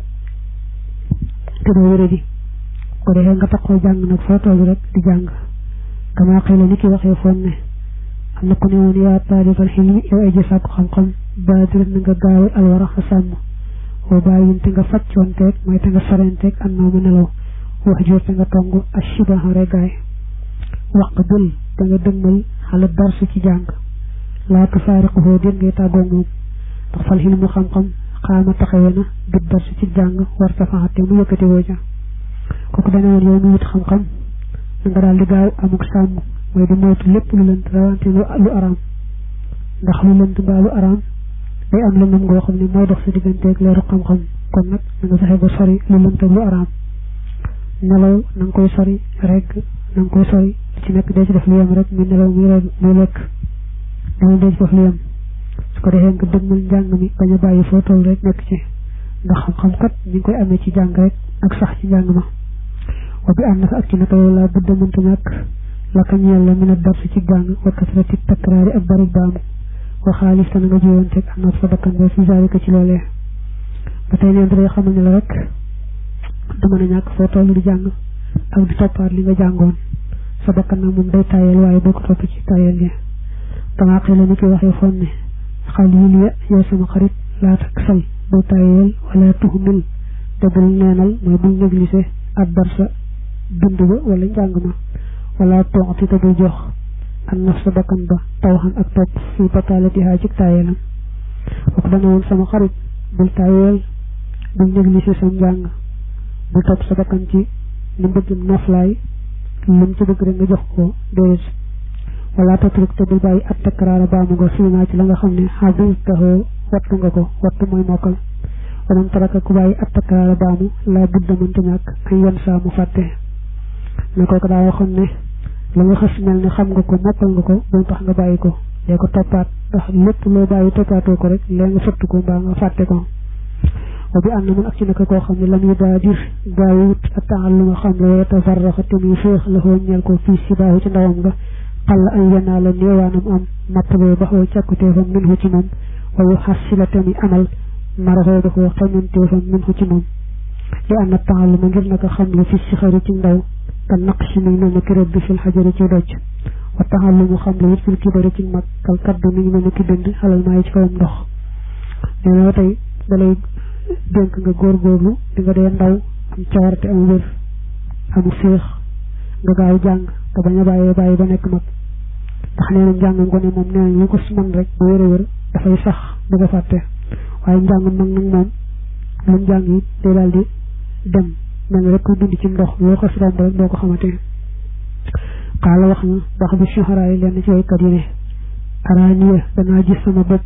te doo wéré di ko defee nga taxoo jàng nag foo toll rek di jàng kama xëy la ni ki waxee foon ne am na ku ne woon yaa taalibal xilmi yow ay ji sàkku xam-xam baadir na nga gaawe alwara xa sàmm boo bàyyin te nga faccoonteeg mooy te nga sorenteeg an noo ma nelaw wax jur te nga tong ak shibaha regaay wax dul te nga dëgmal xala darsu ci jàng laa tufaariquhoo den ngay tàggoo moom ndax fal xilmu xam-xam xaama taxawe na bit darsu ci jàng war tafaxate mu yëkkati woo ca kooku dana woon yow mi wut xam-xam na nga daal di gaaw amuk sàmm mooy di moytu lépp lu lënt rawante lu araam ndax lu lënt mbaa lu araam day am lëndëm goo xam ne mooy dox sa digganteeg leeru xam-xam kon nag na nga fexe ba sori lu lënt ak lu araam nelaw na nga koy sori rek na nga koy sori ci nekk dee ci def lu yem rek muy nelaw muy rek muy lekk dama dee ci def lu yem su ko defee nga dëgmal njàng mi bañ a bàyyi foo toll rek nekk ci ndax xam-xam kat ñu ngi koy amee ci jàng rek ak sax ci njàng ma wa bi ànd fa ak ci naka yow laa budda mënta ñàkk la ka ñeel la mën a darsu ci jàng wa kasrati takraari ak bari baamu wa xaalis te na nga jiwanteeg am na sa bakkan ba fi zaalika ci loolee ba tey leen day xamal ne la rek du mën a ñàkk foo toll di jàng ak di toppaat li nga jàngoon sa bakkan nag moom day tayel waaye boo ko topp ci tayel gi damaa xëy la ni ki waxee foon ne xalil ya yow sama xarit laa tak sal bul tayel wala tuhmil te bul neenal mooy bul négligé ak darsa bind ba wala njàng ma wala toxti te bul jox an naf sa bakkan ba taw xam ak topp fii bataalatihaa ci taayeelam kooku dana woon sama xarit bul taayeel bul négligé sa njàng bul topp sa bakkan ci ni bëgg noflaay lim ci bëgg rek nga jox ko déedéet wala tatruk te bul bàyyi at takraara baamu nga fiimaa ci la nga xam ne xabil taxoo wattu nga ko wattu mooy mokkal waman taraka ku bàyyi at takraara baamu laa budda mënta ñàkk ay yan saa mu fàtte ne kooku daa waxoon ne la nga xas mel ne xam nga ko mokkal nga ko bul tax nga bàyyi ko dee ko toppaat ndax lépp loo bàyyi toppaatoo ko rek lee nga fëtt ko mbaa nga fàtte ko wa bi ànd mun ak ci naka koo xam ne lam yu daa dir gaawut a taxal lu nga xam la wala tafarraxa te muy féex la xoo ñeel ko fii si baaxu ci ndawam nga xal la ay yanaa la néewaanam am mattaboo ba xoo càkkuteefam min hu ci moom wayu xas si la tamit amal maraxoo ba xoo xamanteefam min hu ci moom li ànd taxal ma ngir naka xam la fi si xari ci ndaw te naq si mi mel ne ki rëdd fil xajari ci doj wa taxal lu mu xam la it fil kibari ci mag kal kaddu mi ngi mel ne ki bind xalal maa yi ci kawam ndox nee na tey dalay dénk nga góorgóorlu di nga dee ndaw am cawarte am wér amu féex nga gaaw jàng te bañ a bàyyee bàyyi ba nekk mag ndax nee na njàng ngone moom nee nañ lu ko man rek bu wér a wér dafay sax du ko fàtte waaye njàng mag nag moom lu mu jàng it day daal di dem mel ni rek ku dund ci ndox loo ko si romb rek doo ko xamante xaala wax na wax bi suxaraa yi lenn ci waykat yi ne araaniya danaa gis sama bopp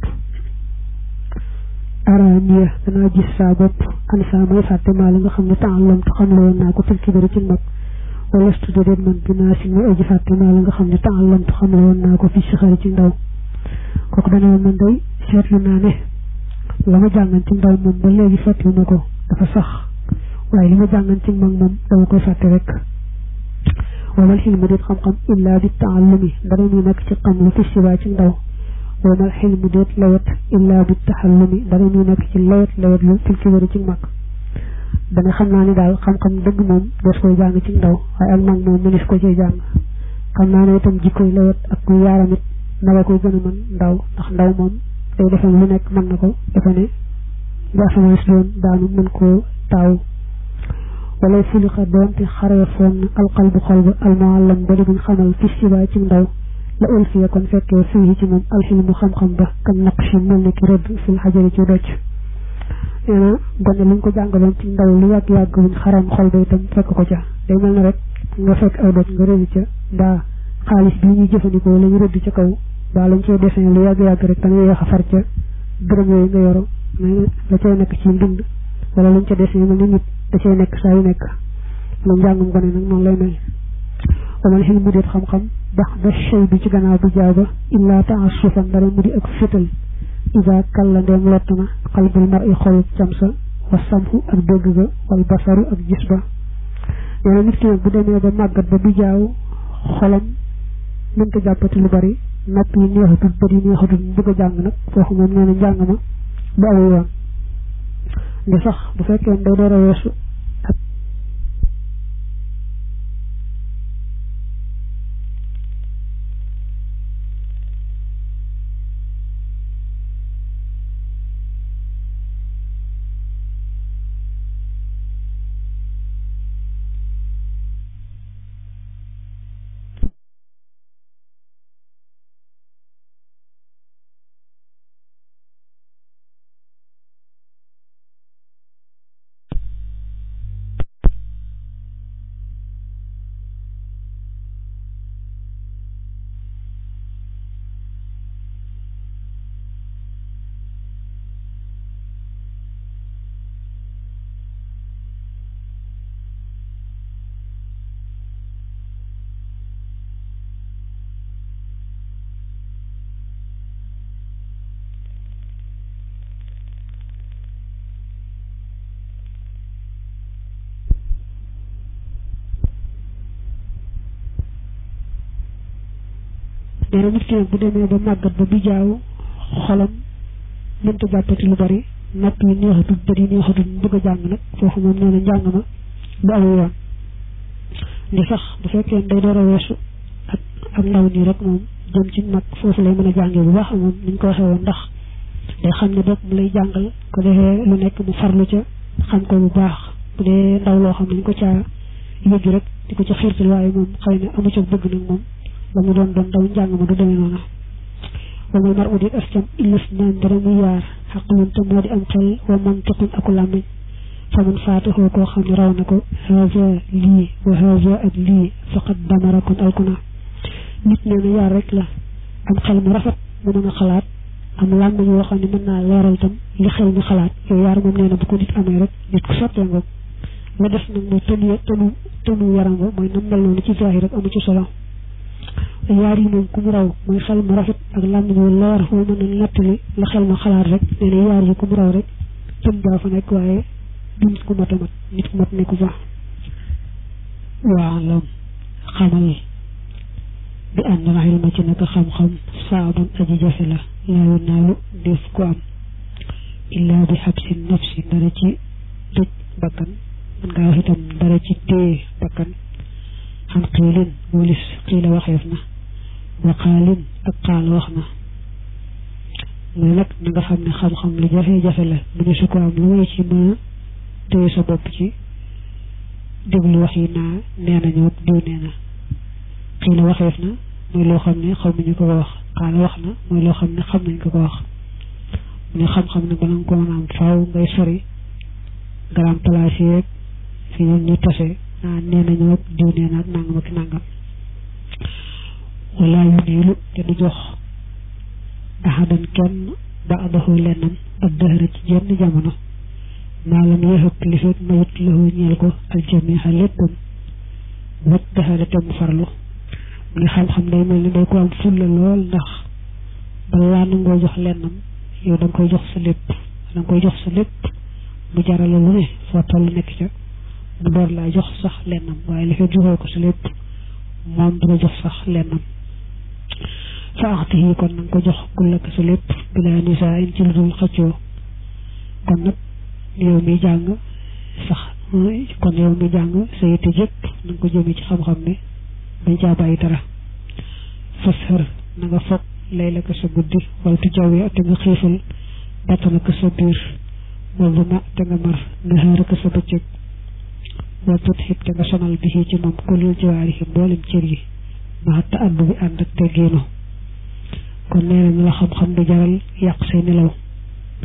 araaniya danaa gis saa bopp an saa may fàtte maa la nga xam ne taalam te xam la woon naa ko fil kibari ci mag wala stude déet man dinaa si may aji fàtte maa la nga xam ne taalam te xam la woon naa ko fi si xari ci ndaw kooku dana woon man day seetlu naa ne la ma jàngan ci ndaw moom ba léegi fàtte ma ko dafa sax waaye li ma jàngan ci mag moom dama koy fàtte rek wamal xilmu déet xam-xam illaa bi taallumi dara muy nekk ci xam lu fi sibaa ci ndaw wamal xilmu déet lawet illaa bi taxallumi dara muy nekk ci lawet lawet lu fil kibari ci mag dana xam naa ni daal xam-xam dëgg moom des koy jàng ci ndaw waaye ak mag moom mënis ko ciy jàng xam naa ne itam jikkoy lawet ak kuy yaaram it naga koy gën a mën ndaw ndax ndaw moom day defe lu nekk mën na ko defe ne bu asamaan si doon daanu mën koo taaw wala fulixa doonte xaree foon alqalbu xol ba almuallam ba di buñ xamal fi sibaay ci ndaw la ulfiya kon fekkee fii ci moom alxilmu xam-xam ba kan naqshi mel ni ki rëdd fil xajari ci docc nee na gone luñ ko jàngaloon ci ndaw lu yàgg-yàgg wuñ xaram xol ba itam fekk ko ca day mel na rek nga fekk aw dot nga rëdd ca mbaa xaalis bi ñuy jëfandikoo la ñu rëdd ca kaw mbaa lañ cee dessin lu yàgg-yàgg rek da nga yéex a far ca dërëm yooyu nga yoro mais la cay nekk ci mbind wala lañ ca dessin mel ni nit da cay nekk saa yu nekk lu njàngum gone nag noonu lay mel wamal xil mu déet xam-xam bax da chey bi ci gannaaw bu jaaw ba illaa taasufan dara mu di ak fétal ida kalla ndeem lott na xalbul mar i xolub camsa wa samhu ak dégg ga wal basaru ak gis ba nee na nit ki nag bu demee ba màggat ba bu jaaw xolam mënta jàppati lu bari nopp yi neexatul bët yi neexatul mu bëgg a jàng nag foofu moom nee na njàng ma bu aw yoon ndi sax bu fekkee day door a weesu ak nee na nit ki nag bu demee ba màggat ba bi jaaw xolam mënta jàppati lu bari nopp yi neexatul bët yi neexatul mu bëgg a jàng nag foofu moom nee na njàng ma bu aw yoon ndi sax bu fekkee day door a weesu ak ak ndaw nii rek moom jëm ci mag foofu lay mën a jàngee bu baax moom ni ñu ko waxee woon ndax day xam ne bopp mu lay jàngal ko defee lu nekk mu farlu ca xam ko bu baax bu dee ndaw loo xam ne ñu ko caa yëgg rek di ko ca xiirtal waaye moom xëy na amu ca bëgg nag moom la mu doon doon daw njàng ma du demee noonu wamal mar udit as cam illis naan dara muy yaar xaqlun te moo di am xel wa mantiqun aku làmmiñ faman faatixoo koo xam ne raw na ko haza lii wa haza ak lii faqad damara kon alkuna nit nee na yaar rek la am xel mu rafet mu mën a xalaat am làmmiñ yoo xam ne mën naa leeral tam li xel mi xalaat yooyu yaar moom nee na bu ko nit amee rek nit ku sottee ngoog la def nag mooy tënu tënu tënu yaram ba mooy nam mel noonu ci zahir rek amu ci solo yaar yi moom ku mu raw mooy xel mu rafet ak làmmiñ wu leer foo mën a nettali la xel ma xalaat rek nee na yaar yi ku mu raw rek tën daa fa nekk waaye du nit ku mat a mat nit ku mat nekku fa waalam xamal bi ànd na xel ma ci naka xam-xam saabun aji jafe la laayu naalu def ko am illaa bi xabsi nafsi dara ci tëj bakkan mën ngaa wax itam dara ci téye bakkan xam xiilin walis xiila waxeef na waqaalin ak xaal wax na mooy nag na nga xam ne xam-xam lu jafe-jafe la mu ne su ko am lu may ci mën a téye sa bopp ci déglu wax yi naa nee na ñëw diw nee na xiila waxeef na mooy loo xam ne xaw nañu ko ko wax xaal wax na mooy loo xam ne xam nañ ko ko wax mu ne xam-xam ne bala nga ko mën a am faaw ngay sori garam place yeeg fi ñun ñu tase ah nee nañu ak diw nee na ak nangam ak nangam wala yu niilu te du jox ahadan kenn ba adaxoo lennam ak dëhëra ci jenn jamono maalam yeexëpp li fekk mayut lahu ñeel ko aljamiha léppam wat dëhëra te mu farlu mu ngi xam-xam day mel ni day ko am fulla lool ndax balaa nangoo jox lennam yow da nga koy jox sa lépp da nga koy jox sa lépp mu jarala lu ne foo toll nekk ca mu door laa jox sax lennam waaye li fekk joxoo ko sa lépp moom du la jox sax lennam fa axti yi kon na nga ko jox kullaka sa lépp bilaa nisaa in ci lu dul xëccoo kon nag yow mi jàng sax kon yow mi jàng sa yitte jëpp na nga ko jëmee ci xam-xam ne bañ caa bàyyi dara fas xër na nga foog lay la ko sa guddi wala tu jaw te nga xiifal battana ko sa biir wala ma te nga mar naxaara ko sa bëccëg wala tut xib te nga sonal bi ci moom kulul jiwaari yi mboolem cër yi ma ta àbb bi ànd ak teggeenu kon nee nañu la xam-xam du jaral yàq say nelaw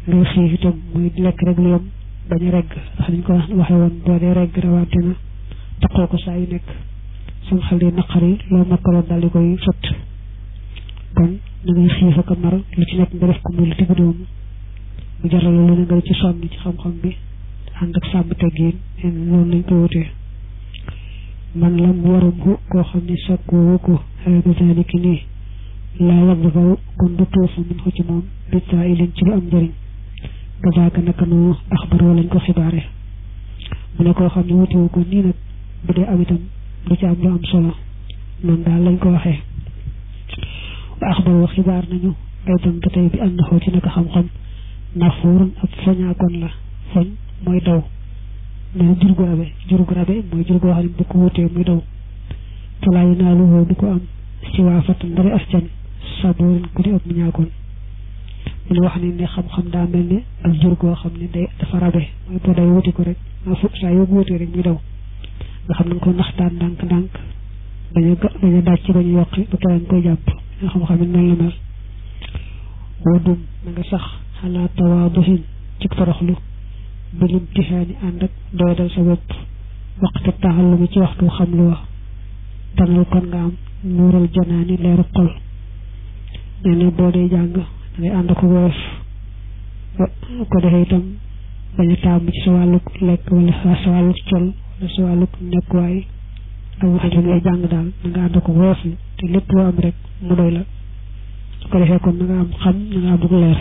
ngay xiif itam muy lekk rek lu yem bañ a regg ndax niñ ko waxe woon boo dee regg rawante na taqoo ko saa yu nekk sam xel di naqari loo makkaloon daal di koy fëtt kon na ngay xiif ak mar lu ci nekk nga def ko muy lu digg doomu mu jaral lu ne nga ci sonn ci xam-xam bi ànd ak sàmm teggiin noonu lañ ko wutee man lam warum ko koo xam ne sakkoo ko xeetu zaliki nii laa yàgg faw kon du tuufu min ko ci moom bitaa ilin ci lu am njëriñ gazaaka naka noo axbaroo lañ ko xibaare mu ne koo xam ne wutewu ko nii nag bu dee am itam du ci am lu am solo noonu daal lañ ko waxee wa axbaroo xibaar nañu ay tam ba tey bi ànd xoo ci naka xam-xam nafuurun ab foñaakoon la foñ mooy daw nee jur gu rabe jur gu rabe mooy jur goo xam ne bu ko wutee muy daw falaa yu naa lu du ko am si waa fatan ndari ascan saboorin ku di ab mu ñaakoon mu ne wax ni ne xam-xam daa mel ne ak jur goo xam ne day dafa rabe mooy boo day wuti ko rek ma fu saa yoo wutee rek muy daw nga xam nañ ko naxtaan ndànk-ndànk bañ a bañ a dàcc bañ a yokki ba keneen koy jàpp nga xam-xam it noonu la mel wadum na nga sax xalaa tawaaduhin ci toroxlu bil imtihaani ànd ak doydal sa bopp waxtu taxallumi ci waxtu xam lu wax tanal kon nga am nuural janaani leeru xol nee na boo dee jàng dangay ànd ko woyof ko defee itam bañ a taamu ci sa wàlluk lekk wala sa wàlluk col wala sa wàlluk nekkuwaay ak wax ji ngay jàng daal na nga ànd ko woyof te lépp loo am rek mu doy la ko defee kon na nga am xam na nga amuk leer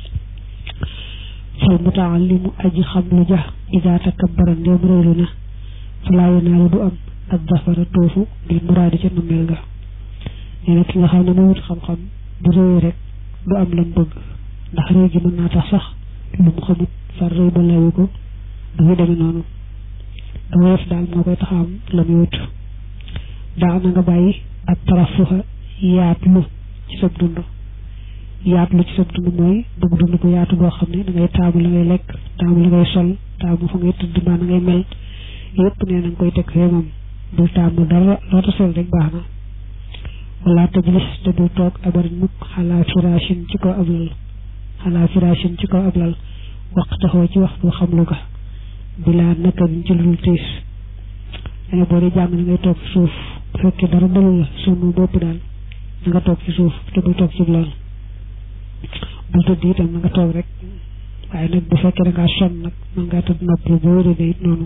fal mutaallimu aji xam lu ja ida takabbara ndéem réylu na falaa yanaalu du am ak dafara toofu bil muraadi ca nammeel ga nee na ki nga xam ne mu wut xam-xam bu réy rek du am lam bëgg ndax réy gi mën naa tax sax lu mu xamut far réy ba layu ko dafay demee noonu da woyof daal moo koy tax a am la muy wut daa na nga bàyyi ak tarafuxa yaatlu ci sab dund yaatlu ci sab dund mooy bëgg dund bu yaatu boo xam ne da ngay taamu la ngay lekk taamu la ngay sol taamu fa ngay tëdd mbaa na ngay mel yëpp nee na nga koy teg fee moom bul taamu dara loota sol rek baax na wala tajlis te bul toog abarin mukk xalaa firashin ci kaw ab lal xalaa firashin ci kaw ab lal waxtaxoo ci waxtu xam lu ga bilaa naka biñ ci lul tiis dane boo dee jàng na ngay toog ci suuf bu fekkee dara dalul la sonn bopp daal na nga toog ci suuf te bul toog ci lal bul tëdd itam na nga toog rek waaye nag bu fekkee da ngaa sonn nag mën ngaa tëdd noppalu boo wéree it noonu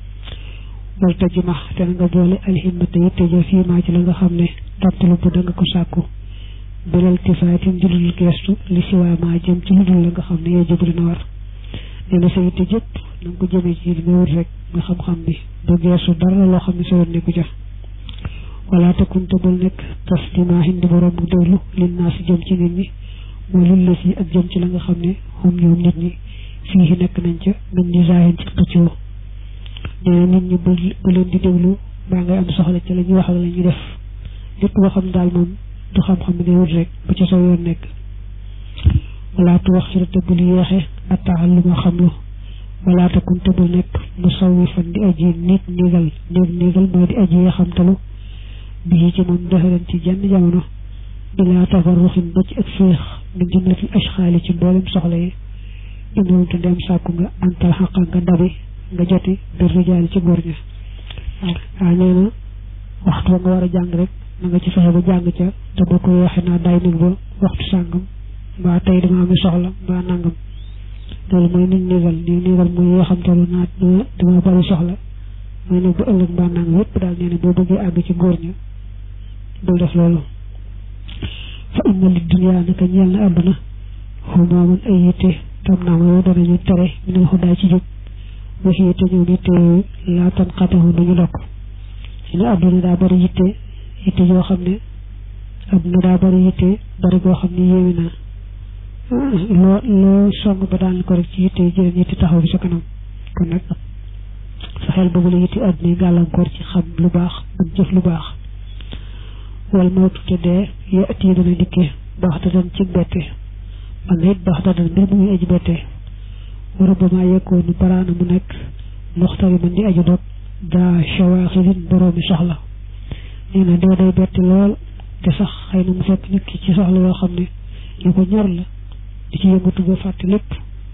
wal tajma te na nga boole alhimmata yitte ja fii maa ci la nga xam ne tàttalu bu da nga ko sàkku bilal tifaatin julul geestu li siwaa maa jëm ci lu dul la nga xam ne yow jëb dina war nee na sa yitte jëpp na nga ko jëmee ci li nga wut rek nga xam-xam bi bu geestu dara loo xam ne sa yoon nekku ja wala takunte bul nekk tas dimaa hindi borom bu déglu lin naa si jëm ci nit ñi moo lil la si ak jëm ci la nga xam ne xum ñoom nit ñi fii nekk nañ ca min ni zaahin ci xëccoo nee nit ñi bu bu leen di déglu baa ngay am soxla ci la ñuy wax ak la ñuy def lépp loo xam daal moom du xam-xam ne wut rek bu ca soo yoon nekk wala tu wax ci te bul yeexe attaaxal lu ma xam lu wala te kun te bul nekk mu sawwi fan di aji nit niigal néeg niigal mooy di aji yaxamtalu bii ci moom doxaleen ci jenn jamono ilaa tafarruxin ba ci ak féex min jumlatil ashxaali ci mboolem soxla yi indoon te dem sàkku nga antal xaqa nga dabi nga joti bir rijaali ci góor ña waaw nee na waxtu ba nga war a jàng rek na nga ci fexe ba jàng ca te boo ko yeexee naa day nit ba waxtu sàngam mbaa tey dama am soxla mbaa nangam loolu mooy nit nigal nii nigal mooy yoo xam talu naa dama bari soxla mooy nag bu ëllëg mbaa nangam yépp daal nee na boo bëggee àgg ci góor ña bul def loolu fa inna li dunya naka ñeel na àdduna xumaamun ay yitte tam naa ma danañu tere minal xudaa ci jóg waxi yitte ñëw yitte yooyu laa tan xataxu duñu dokk ne àdduna daa bari yitte yitte yoo xam ne àdduna daa bari yitte bari goo xam ne yéemi na loo loo song ba daan ko rek ci yitte yi jëreen yitte taxaw bi sa kanam kon nag sa xel boobu la yitte àdduna yi gàllankoor ci xam lu baax ak jëf lu baax wal mawtu te dee yo at yi dana dikke baax da dan ci bette man it baax da dan mbir mu ngi aji bette wara ba maa yekkoonu baraana mu nekk muxtari man di aju dog daa shawaaxilin boroomi soxla nee na dee day bette lool te sax xëy na mu fekk nit ki ci soxla yoo xam ne yu ko ñor la di ci yëngatu ba fàtte lépp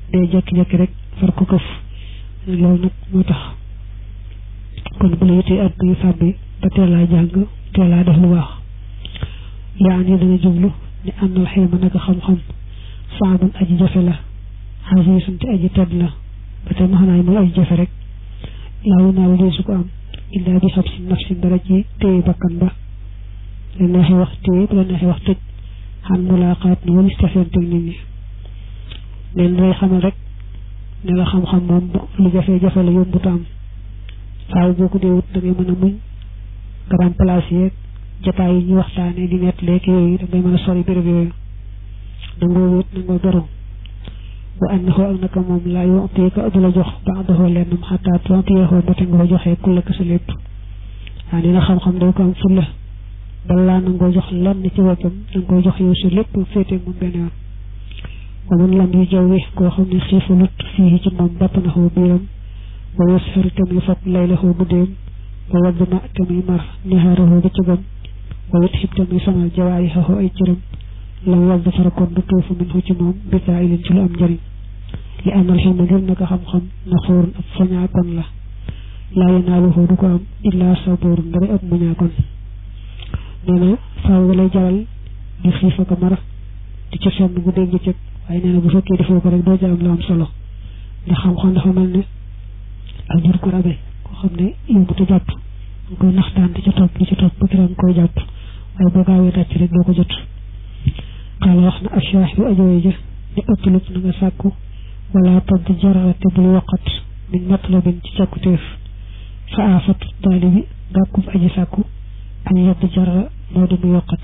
day jekki-jekki rek far ko këf loolu nag moo tax kon bu la yitee ak yu fàbbi ba teelaa jàng teelaa def lu baax yaa ni dana jublu ni am na xilma naka xam-xam saabun aji jafe la xasiisun te aji tedd la ba tey maxanaay mooy aji jafe rek laawu naaw deesu ko am illaa bi xab si nafsin dara ci téye bakkan ba la neexee wax téye bu la neexee wax tëj xam mulaqaat ni walis tafeente nit ñi neen day xamal rek ne la xam-xam moom lu jafe-jafe la yombut am faaw boo ko dee wut da ngay mën a muñ grand place yeeg jataay yi ñu waxtaane di nett léegi yooyu da ngay mën a sori béréb yooyu dangoo wéet nangoo beru wa annahu ak naka moom laa yu'tika du la jox ba'dahu lennam xataa tu'tiyahu ba te nga ko joxee kulla ka sa lépp waa nee na xam-xam day ko am fulla balaa nangoo jox lenn ci boppam danga koy jox yow si lépp féete moom benn yoon wa man lam yu jawwi koo xam ne xiifalut fii ci moom battanahu biiram wa yusfir te muy fab laylahu guddeem wa waddma te muy mar nihaarahu bëccëgam wa yutxib te muy samal jawaarihahu ay cëram lam wadd farakon du tuufu min hu ci moom bitaa ilin ci lu am njëriñ li amal xilma ngir naka xam-xam na xóorun ab fañaakon la laa yanaaluhu du ko am illaa sabuurun ndari ab muñaakon nee na faaw lay jaral di xiif ak mar di ca sonn bu dégg cëg waaye nee na bu fekkee defoo ko rek doo ca am lu am solo ndax xam-xam dafa mel ne ak jur ko rabe koo xam ne yóbbu te jàpp nga koy naxtaan di ca topp di ca topp ba kiram koy jàpp waaye boo gaawee tàcc rek doo ko jot xaala wax na achaax yu ajoye ja ne ëttlub na nga sàkku wala tadd jarara te bul waqat min matlabin ci càkkutéef fa aafatu taalibi gàkkub aji sàkku añ yedd jarara moo di mu yokkat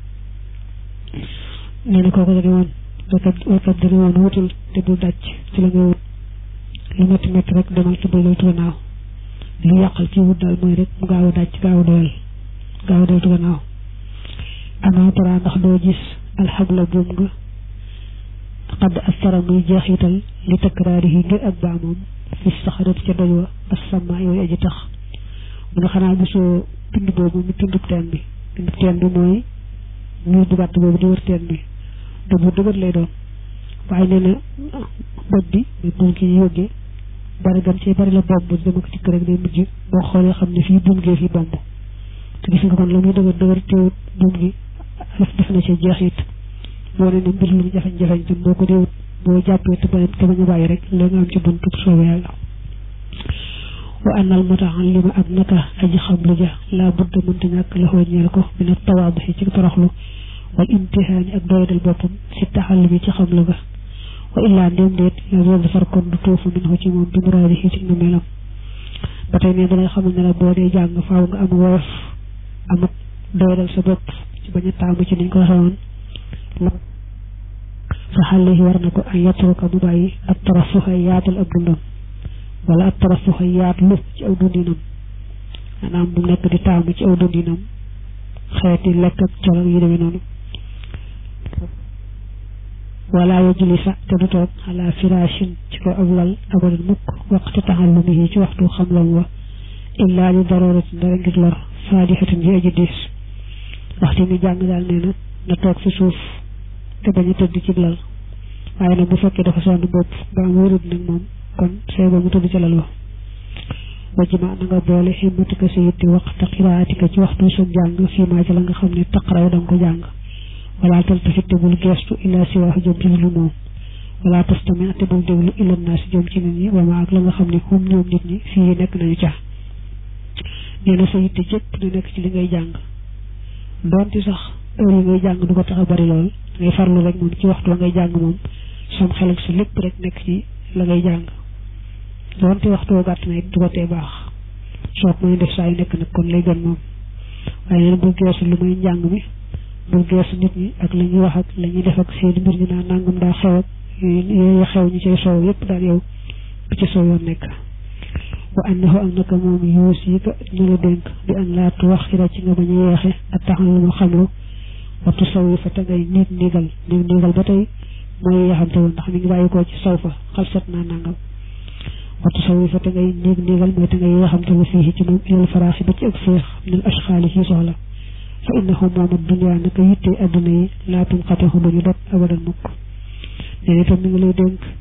nee na kooku dani woon waykat waykat dani woon wutul te bul dàcc ci la ngay wut lu métti métti rek demal te bul deltu gannaaw lu yàqal ci wut daal mooy rek mu gaaw a dàcc gaaw a doyal gaaw a deltu gannaaw amaa tara ndax doo gis alxabla buum nga xadd astara muy jeexital li takraari yi ngir ak baamoom fi saxarat ca doj wa asama yooyu aji tax mu ne xanaa gisoo pind boobu mu pindub teen bi pindub teen bi mooy ñuy bu gàtt boobu di wër teen bi te bu dëgër lay doon waaye nee na bët bi muy buum ki ñu yóggee bari gam ci bari la bomb dama ko tikk rek day mujj boo xoolee xam ne fii buum gee fii bomb te gis nga kon la muy dëgër dëgër teewut buum gi def na ci jeexit moo ne ne mbir lu mu jafeñ-jafeñ tam boo ko déewut boo jàppee te bañ te bañ a bàyyi rek léegi nga am ci buntu soobee yàlla wa annal mutaallima ak naka aji xam lu ja laa budda mënta ñàkk la xoo ñeel ko min a tawaaduxi ci toroxlu wal imtihaani ak doydal boppam si taxall bi ci xam lu ga wa illaa ndéem déet yow defar kon du tuufu min xu ci moom bi muraadi ci na melam ba tey ne dalay xamal ne la boo dee jàng faaw nga am woyof amut doydal sa bopp ci bañ a taamu ci niñ ko waxee woon fa xale yi war na ko ay yatruka mu bàyyi ab tarafuxa yaatal ab dundam wala ab tarafuxa yaatlu ci aw dundinam maanaam bu nekk di taamu ci aw dundinam xeeti lekk ak color yi demee noonu wala yajlisa te du toog ala firashin ci ko ab lal abadan mukk waxtu taxallumihi ci waxtu xamlam wa illaa li daruratin dara ngir lor faadihatin ji aji diis waxtu mi jàng daal nee na na toog fi suuf te bañ a tëdd ci lal waaye nag bu fekkee dafa sonn bopp ba am wérut nag moom kon say ba mu tëdd ci lal wa wajima na nga boole ximmatika sa yitti waxta xiraatika ci waxtu sa jàng fii maa ci la nga xam ne taqaraw da nga ko jàng wala taltafit te bul geestu illa si waaxu jëm ci lu moom wala tastami te bul déglu illa naa si jëm ci nit ñi wama ak la nga xam ne xum ñoom nit ñi fii nekk nañu ca nee na sa yitte jëpp na nekk ci li ngay jàng doonte sax heure yi ngay jàng du ko tax a bari lool ngay farlu rek moom ci waxtu wa ngay jàng moom sam xel ak sa lépp rek nekk ci la ngay jàng doonte waxtu wa gàtt na it du ko tee baax soo ko may def saa yu nekk nag kon lay gën moom waaye neen bul geesu lu may njàng mi bul geesu nit ñi ak la ñuy wax ak la ñuy def ak seen mbir ñu naan nangam daa xew ak yooyu xew ñu cay soow yépp daal yow bu ci soow yoon nekk wa annahu ak naka moom yuus yi ka ñu la dénk bi an laa tuwaxira ci nga bañ a yeexe ak taxal lu ma xamlu waxtu saw yi fa te ngay niig niigal niig niigal ba tey mooy yaxamte woon ndax mi ngi bàyyi koo ci saw fa xalsat naa nangam waxtu saw yi fa te ngay niig niigal mooy te ngay yaxamte lu fii ci moom ilal faraaxi ba ci ak féex minal ashxaali ci soxla fa innahu moom ad dunya naka yitte adduna yi laatum xateexu ba ñu dog abadan mukk nee itam mi ngi lay dénk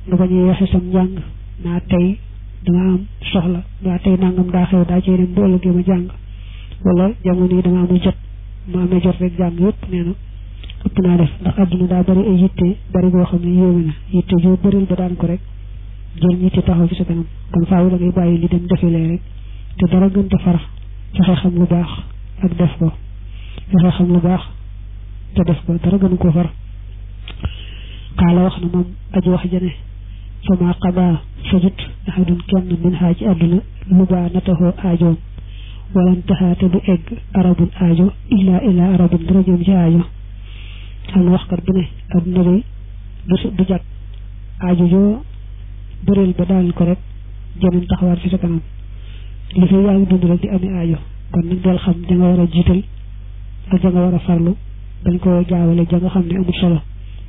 nga bañ a yeexe sam njàng naa tey dama am soxla waa tey nangam daa xew daa cee dem bu ëllëgee ma jàng wala jamono yi dama amul jot ma amee jot rek jàng yëpp nee na ëpp naa def ndax àdduna daa bari ay yitte bari boo xam ne yéeme na yitte joo bëril ba daan ko rek jël yitte taxaw ci sa kanam kon faaw da ngay bàyyi li dem defilee rek te dara gën te fara fexe xam lu baax ak def ko fexe xam lu baax te def ko dara gënu ko far xaala wax na moom aji wax jane fama xadaa fajut ahadun kenn min xaa ci àdduna lu baa nataxoo aajoom walan taxaate du egg arabun aajo illa illa arabun dara jëm ci aajo xam na waxkat bu ne àdduna day du du jag aajo joo bëreel ba daal ko rek jeneen taxawaat fi sa kanam li fi yaa ngi dund rek di amee aajo kon nag del xam ja nga war a jiital ak ja nga war a farlu dañ ko jaawale ja nga xam ne amul solo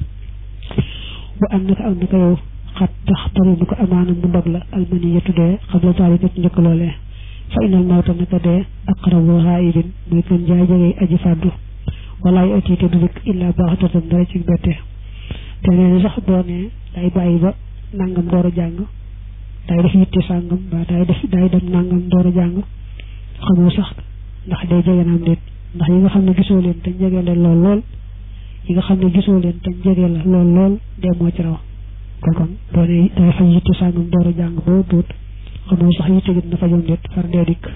wa am naka am naka yow xat tax tari bu ko amaana mu ndog la almani ya tuddee xam la taari ci njëkk loolee fa inal mawta naka dee aqrabu xaayibin muy gën jaay jegey aji fàddu walaay atiite du dikk illaa baaxatatan dara ci bette te nee na sax boo nee day bàyyi ba nangam door a jàng day def yitte sàngam ba day def day dem nangam door a jàng xamoo sax ndax day jege naam déet ndax yi nga xam ne gisoo leen te jege leen lool lool yi nga xam ne gisoo leen te jege la lool lool dee moo ci raw kon kon boo nee day faj yitte sàngam door a jàng boo tuut xamoo sax yitte gi dina fajoon déet far dee dikk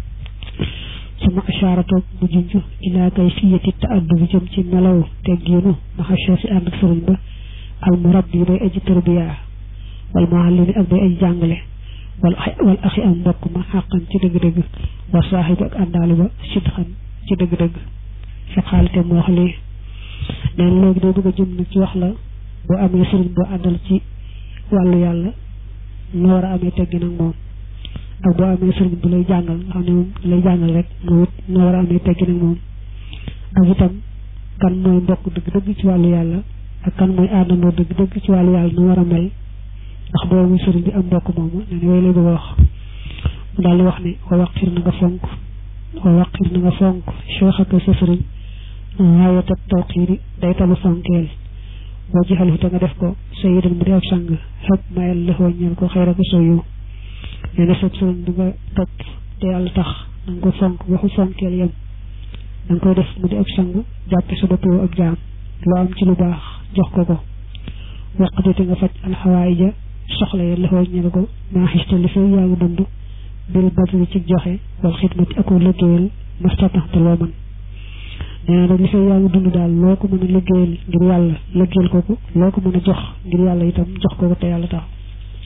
suma ashaaratu bu junj ilaa kay fiyati ta addu bi jëm ci melaw teggiinu maxa cheikh ànd ak sëriñ ba al murabbi bay aji tarbiya wal muallimi ak bay aji jàngale wal wal axi am mbokk ma xàqan ci dëgg-dëgg wa saaxibu ak àndaali ba sidxan ci dëgg-dëgg fa xaalite mu wax lii neen léegi day bëgg a jëm nag ci wax la boo amee sëriñ boo àndal ci wàllu yàlla noo war a amee teggi nag moom ak boo amee sëriñ bu lay jàngal nga xam ne moom lay jàngal rek moo it noo war a amee teggi nag moom ak itam kan mooy mbokk dëgg-dëgg ci wàllu yàlla ak kan mooy àndandoo dëgg-dëgg ci wàllu yàlla nu war a mel ndax boobu muy sëriñ bi am mbokk moomu nee na yooyu lay bëgg a wax mu daal di wax ne wa waqir na nga fonk wa waqir na nga fonk cheikh ak sa sëriñ waayata tawqiiri day talu fonkeel boo jixal te nga def ko sayidan mu di ab sang xëpp mayal lëxoo ñeel ko xëy ko soo yow nee na sab sëriñ bi nga topp te yàlla tax na nga ko fonk waxu fonkeel yem da nga koy def mu di ab sang jàppe sa bopp ab jaam loo am ci lu baax jox ko ko waqati te nga faj alxawaay ja soxla ya lëxoo ñeel ko maa xiste li fay yaa ngi dund bil badri ci joxe wal xidmati ako liggéeyal mastataxte loo mën nee na nag li fay yaa ngi dund daal loo ko mën a liggéeyal ngir yàlla liggéeyal ko ko loo ko mën a jox ngir yàlla itam jox ko ko te yàlla tax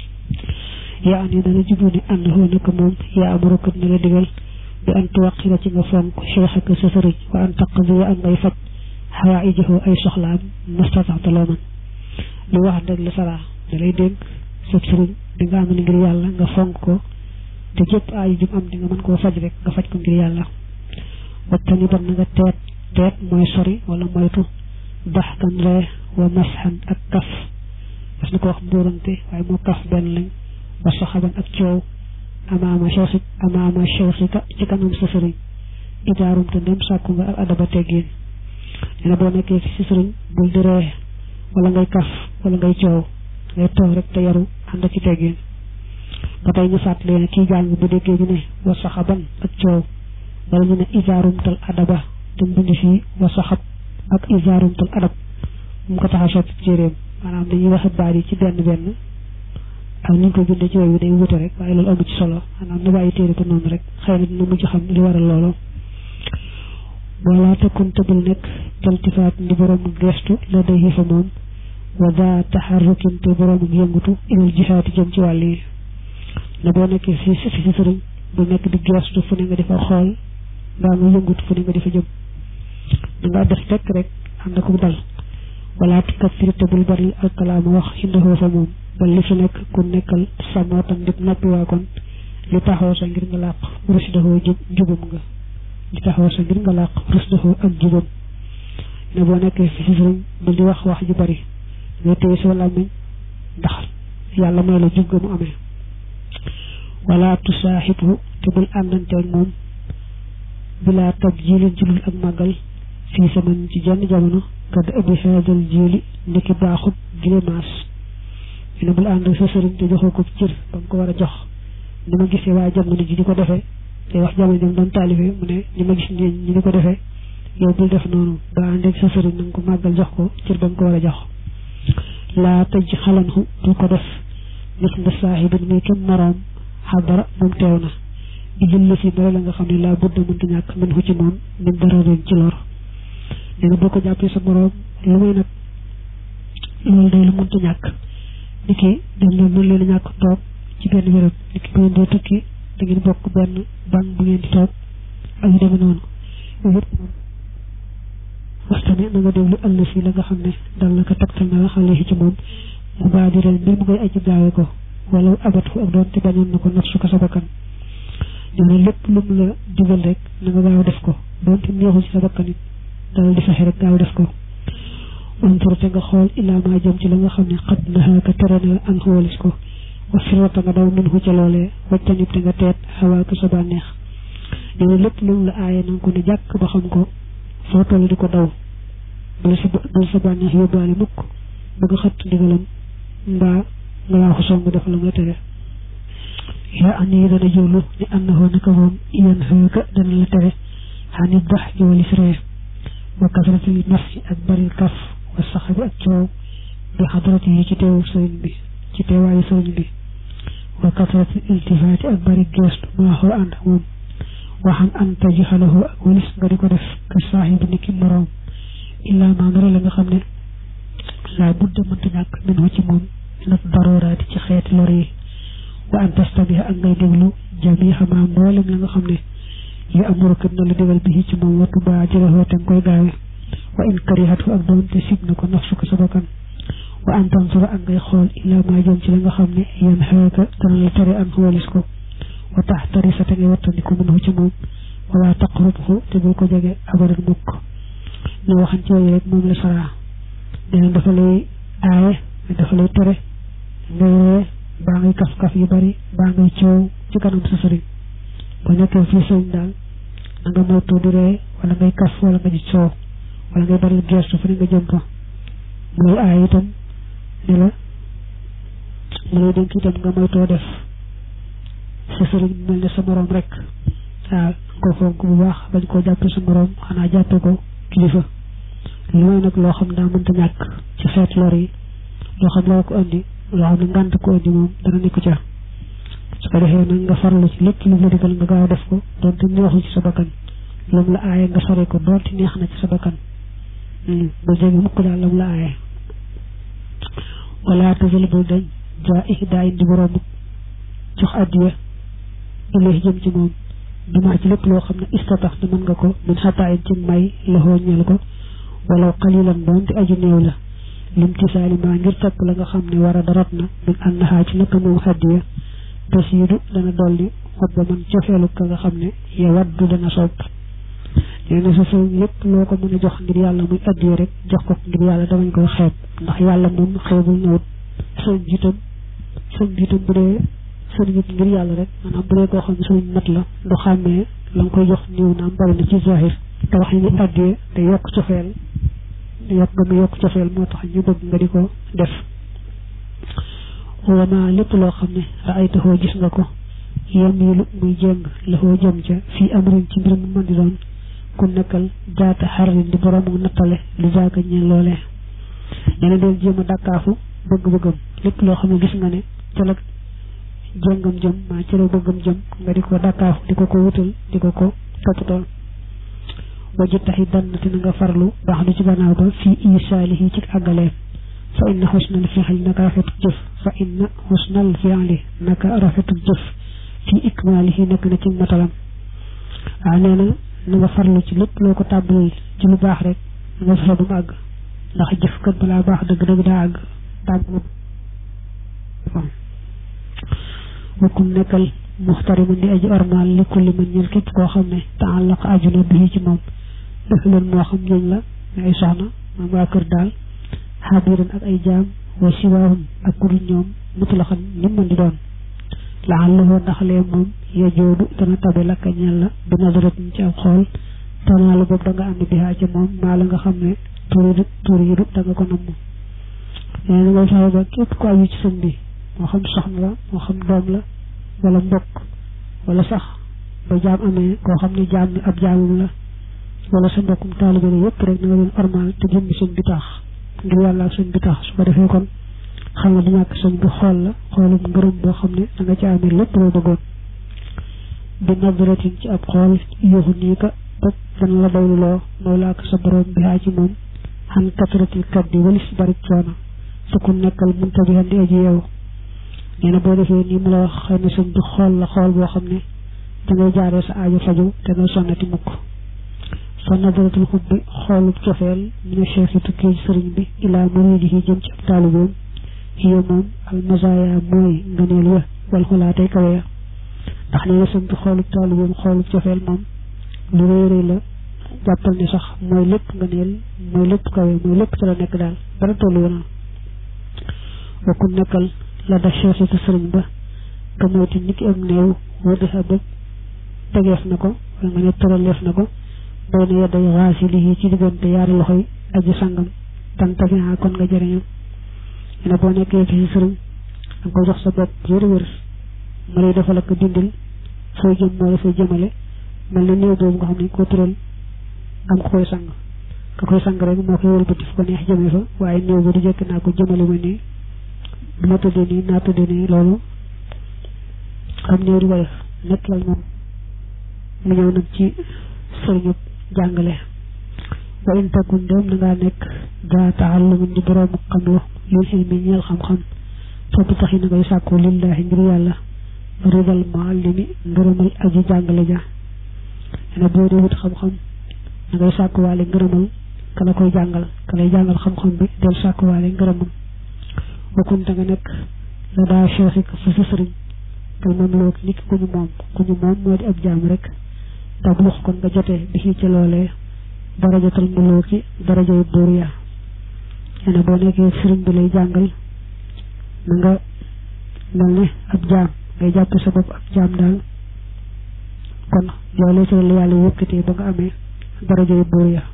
yaa an yi dana jublu ni ànd xoo naka moom yaa amarukat na la digal bi an tuwaqira ci nga fonk cheikh ak sa sëriñ wa an taqdi wa an ngay faj xawaa ijaxoo ay soxlaam mastataxte loo mën li wax rek la saraa da lay dénk sab sëriñ di nga am ngir yàlla nga fonk ko te jëpp aaju jum am di nga mën koo faj rek nga faj ko ngir yàlla wattani ban na nga teet teet mooy sori wala moytu daxkan ree wa masxan ak kaf parce que ko wax mbóorante waaye moo kaf benn lañ wa saxaban ak coow amaama chewxi amaama chewxika ci kanam sa sëriñ idaarum te ndem sàkku nga ak adaba teggiin nee na boo nekkee ci sa sëriñ bul di ree wala ngay kaf wala ngay coow ngay toog rek te yaru ànd ci teggiin ba tey ñu fàttalee ne kii jàng bu déggee ñu ne wa saxaban ak coow wala ñu ne isaarumtal adaba te mbind fii wa saxab ak isaarumtal adab mu ko tax a soppi jéeréem maanaam dañuy waxe baat yi ci benn benn ak ni ñu ko bindee ci yooyu day wute rek waaye loolu amu ci solo maanaam nu bàyyi téere ko noonu rek xëy na dina mujj xam li waral loolu wala takun tëbul nekk taltifaat ndi boroomu gestu la day xiifa moom wa daa taxarrukin te boroomu yëngutu ilal jihaati jëm ci wàll yi na boo nekkee fi fi si sëriñ bu nekk di gestu fu ne nga defa xool mbaa nga yëngut fu ne nga defa jëm da nga def tekk rek ànd ak dal wala tukaffir te bul bari alkalaama wax indahoo fa moom ba li fi nekk ku nekkal samootan dip noppi waa kon li taxaw sa ngir nga làq rusdahoo jubam nga li taxaw sa ngir nga làq rusdahoo ak jubam ne boo nekkee fi si sëriñ bul di wax wax ju bari nga téye sa làmmiñ ndax yàlla mooy la jub ga mu amee wala tusaaxibu te bul àndanteeg moom bilaa tab jilin ci lul ak màggal fii saman ci jenn jamono kad abi haadal jili ndiki baaxut gile maas ne bul ànd sa sëriñ te joxoo ko cër ba mu ko war a jox ni ma gisee waa jamono ji di ko defee te wax jamono jam doon taalibe mu ne ni ma gis ñi ñi di ko defee yow bul def noonu ba ànd ak sa sëriñ na nga ko màggal jox ko cër ba mu ko war a jox laa tëj xalanxu du ko def gis nga saaxibin muy kenn moroom xadara moom teew na di jël si dara la nga xam ne laa budda mënta ñàkk mën ko ci moom min dara ren ci lor nee na boo ko jàppee sa moroom lu may nag loolu day lu mënta ñàkk ni ki dem leen mën leen a ñàkk toog ci benn béréb ni ki bu ngeen dee tukki da ngeen bokk benn banque bu ngeen di toog ak yu demee noonu yooyu yëpp moom waxtane na nga déglu àll si la nga xam ne dal na ko tegtal na la xale ci moom mu baa di ren mbir mu koy aji gaawe ko wala abat fu ak doon te bañoon na ko naf su ko sa bakkan nee na lépp lu mu la digal rek na nga gaaw def ko doonte neexul ci sa bakkan it dalal di fexe rek gaaw def ko untur te nga xool ilaa maa jëm ci la nga xam ne xat naxaaka tere na an xoolis ko wa firata nga daw mën ko ca loolee waccanib te nga teet xawaaka sa bànneex nee na lépp lu mu la aaye na nga ko ne jàkk ba xam ko foo toll di ko daw bala sa bala sa bànneex yóbbaale mukk ba nga xëtt ndigalam mbaa nga waaxu song def la nga tere yaa an yi dana jowlu ni annahoo naka moom yan xëyka dana la tere xanit bax jowali siree wa kasrati nafsi ak bari kaf wa saxabi ak coow bi xadrati yi ci teewu sëriñ bi ci teewaayu sëriñ bi wa kasrati iltifaati ak bari geestu maaxoo ànd ak moom waxan an tajxalahu ak walis nga di ko def ka saaxibi ni ki moroom illaa maa ndara la nga xam ne laa budda mënta ñàkk min ci moom nag darooraati ci xeeti lor yi wa an tastabiha ak ngay déglu jamiha ma mboolem la nga xam ne yi amurukat na la digal bi ci moom wattu baa jëlahoo te nga koy gaawe wa in karihatu ak doonte sib na ko nafsu ko sa bakkan wa an tansura ak ngay xool illaa maa jëm ci la nga xam ne yan xeeka dana la tere an walis ko wa tax tari sa te ngay wattandiku mën ci moom wala taqrubhu te bul ko jege abadan mukk ñu waxan ci yooyu rek moom la saraa dina dafa lay aaye dafa lay tere ngay ree baa ngay kaf-kaf yu bari baa ngay coow ci kanam sa sëriñ bu nekkee fii sëriñ daal na nga moytu di ree wala ngay kaf wala nga di coow wala ngay bari gestu fu ne nga jëm fa mu lay aaye itam ne la mu lay dénk itam nga moytoo def sa sëriñ mel ne sa moroom rek waaw ko fonk bu baax bañ koo jàppe sa moroom xanaa jàppe ko kilifa lu may nag loo xam daa mënta ñàkk ci xeet lor yi loo xam loo ko andi loo xam ne ngànt ko andi moom dana nekk ca su ko defee nag nga farlu ci lépp lu la digal nga gaaw def ko doonte neexul ci sa bakkan lu mu la aaye nga sore ko doonte neex na ci sa bakkan ba jege mukk daal lam la aaye wala tazal bul dañ jaa daa indi borom jox addiya ilay jëm ci moom dumaa ci lépp loo xam ne istatax na mën nga ko min xataayin ci may loxoo ñeel ko walaw xalilan doonte aju néew la lim ci saalima ngir topp la nga xam ne war a darat na min annahaa ci naka moom xaddiya tasiidu dana dolli xob ba man cofeelu ka nga xam ne ya waddu dana sopp nee na sa sëriñ lépp loo ko mën a jox ngir yàlla muy addiya rek jox ko ngir yàlla damañ koy xeeb ndax yàlla moom xeebul ñëwut sëriñ jiitam sëriñ jiitam bu dee sëriñ it ngir yàlla rek maanaam bu dee koo xam ne sëriñ mat la du xàmmee la nga koy jox néew naam bari na ci zahir te wax yi ni addiya te yokk cofeel yokk nga mu yokk cofeel moo tax ñu bëgg nga di ko def wama lépp loo xam ne raaytaxoo gis nga ko yamilu muy jéng laxoo jëm ca fii amrin ci mbir mu mën di doon ku nekkal jaata xarin di boroomu nattale li jaaga ñeen loolee nee na del jéem a dàkkaafu bëgg-bëggam lépp loo xam ne gis nga ne ca la jéngam jëm maa ca la bëggam jëm nga di ko dàkkaafu di ko ko wutal di ko ko toppatool wajju taxi dannati na nga farlu baax du ci gannaaw ba fii isaalihi ci àggaleem fa inna xusnal fi'li naka rafetu jëf fa inna xusnal fi'li naka rafetu jëf fii ikmaalihi nekk na ci matalam waaw nee na na nga farlu ci lépp loo ko tàbbalil ci lu baax rek nga fexe ba mu àgg ndax jëf kat balaa baax dëgg-dëgg daa àgg tàmbali wakkum nekkal muxtariman di aji ormaal li kulli man ñel képp koo xam ne taallaq aju na bii ci moom def leen moo xam ñooñ la ay soxna moom waa kër daal xabiran ak ay jaam wa siwaahum ak kudul ñoom mutlaxan ni mën di doon laxallahu ndaxlee moom ya joodu dana tabe lakka ñel la bi nadaratin ci ab xool tanaalu boobu da nga am ne bihaa ca moom maa la nga xam ne turidu turidu da nga ko namm nee na ngay fexe ba képp ko aju ci sëñ bi moo xam soxna la moo xam doom la wala mbokk wala sax ba jaam amee koo xam ne jaam ni ab jaamum la wala sa mbokkum taalibe la yëpp rek na nga leen ormal te jëmmi sëñ bi tax ngir yàlla ak sëñ bi tax su ko defee kon xam nga du ñàkk sëñ bi xool la xoolum ngërëm boo xam ne da nga ci amee lépp loo bëggoon bi nadratin ci ab xool yuuxu nii ka ba dana la doyluloo mooy laa ko sa borom bi haa ci moom xan katratil kat di walis bari coono te ku nekkal munta bi di aji yeewu nee na boo defee nii mu la wax xëy na sëñ bi xool la xool boo xam ne da ngay jaaree sa aajo faju te nga sonnati mukk fa nadratul xubbi xoolub cofeel mina cheikh yi tukkee ci sëriñ bi ilaa muridihi jëm ci ab taalibeem hiya moom al mazaya mooy ngëneel ya wal xulaatay kawe ya ndax nee na sëñ bi xoolub taalibeem xoolub cofeel moom lu rëy rëy la jàppal ne sax mooy lépp ngëneel mooy lépp kawe mooy lépp ci la nekk daal dara tollu woon wa ku nekkal la da cheikh yi sëriñ ba ka moyti niki am néew wër di bëgg tegeef na ko wala nga ne tëraleef na ko bay na yedday xaasilihi ci diggante yaari loxo yi aji sangam tan tabiha kon nga jëriñam ne boo nekkee fi si sëriñ danga ko jox sa bopp wér wér ma lay defal ak dindil fooy jëm moo la fay jëmale mel na néew boobu nga xam ne ko tëral am ko koy sang ka koy sang rek moo koy wëlbati fu ko neex jëme fa waaye néew bi du jekk naa ko jëmale ma nii du ma tëddee nii naa tëddee nii loolu am néew di ko def nekk lal moom mu ñëw nag ci sëriñu jàngale wa in takun dem na ngaa nekk daa taallumin di boroomu xam lu lil xilmi ñeel xam-xam foofu tax yi na ngay sàkku lillahi ngir yàlla ridal muallimi ngërëmal aji jàngale ja ne boo dee wut xam-xam na ngay sàkkuwaale ngërëmal ka la koy jàngal ka lay jàngal xam-xam bi del sàkkuwaale ngërëmam bokkun da nga nekk la daa cheikhi ka fa sa sëriñ kal moom loog nit ku ñu moom ku ñu moom moo di ab jaam rek tablux kon nga jotee bi ci ca loolee darajatal mulooki darajay buur ya nee boo nekkee sëriñ bi lay jàngal na nga mel ne ab jaam ngay jàpp sa bopp ab jaam daal kon loolee ci la yàlla yëkkatee ba nga amee darajay buur ya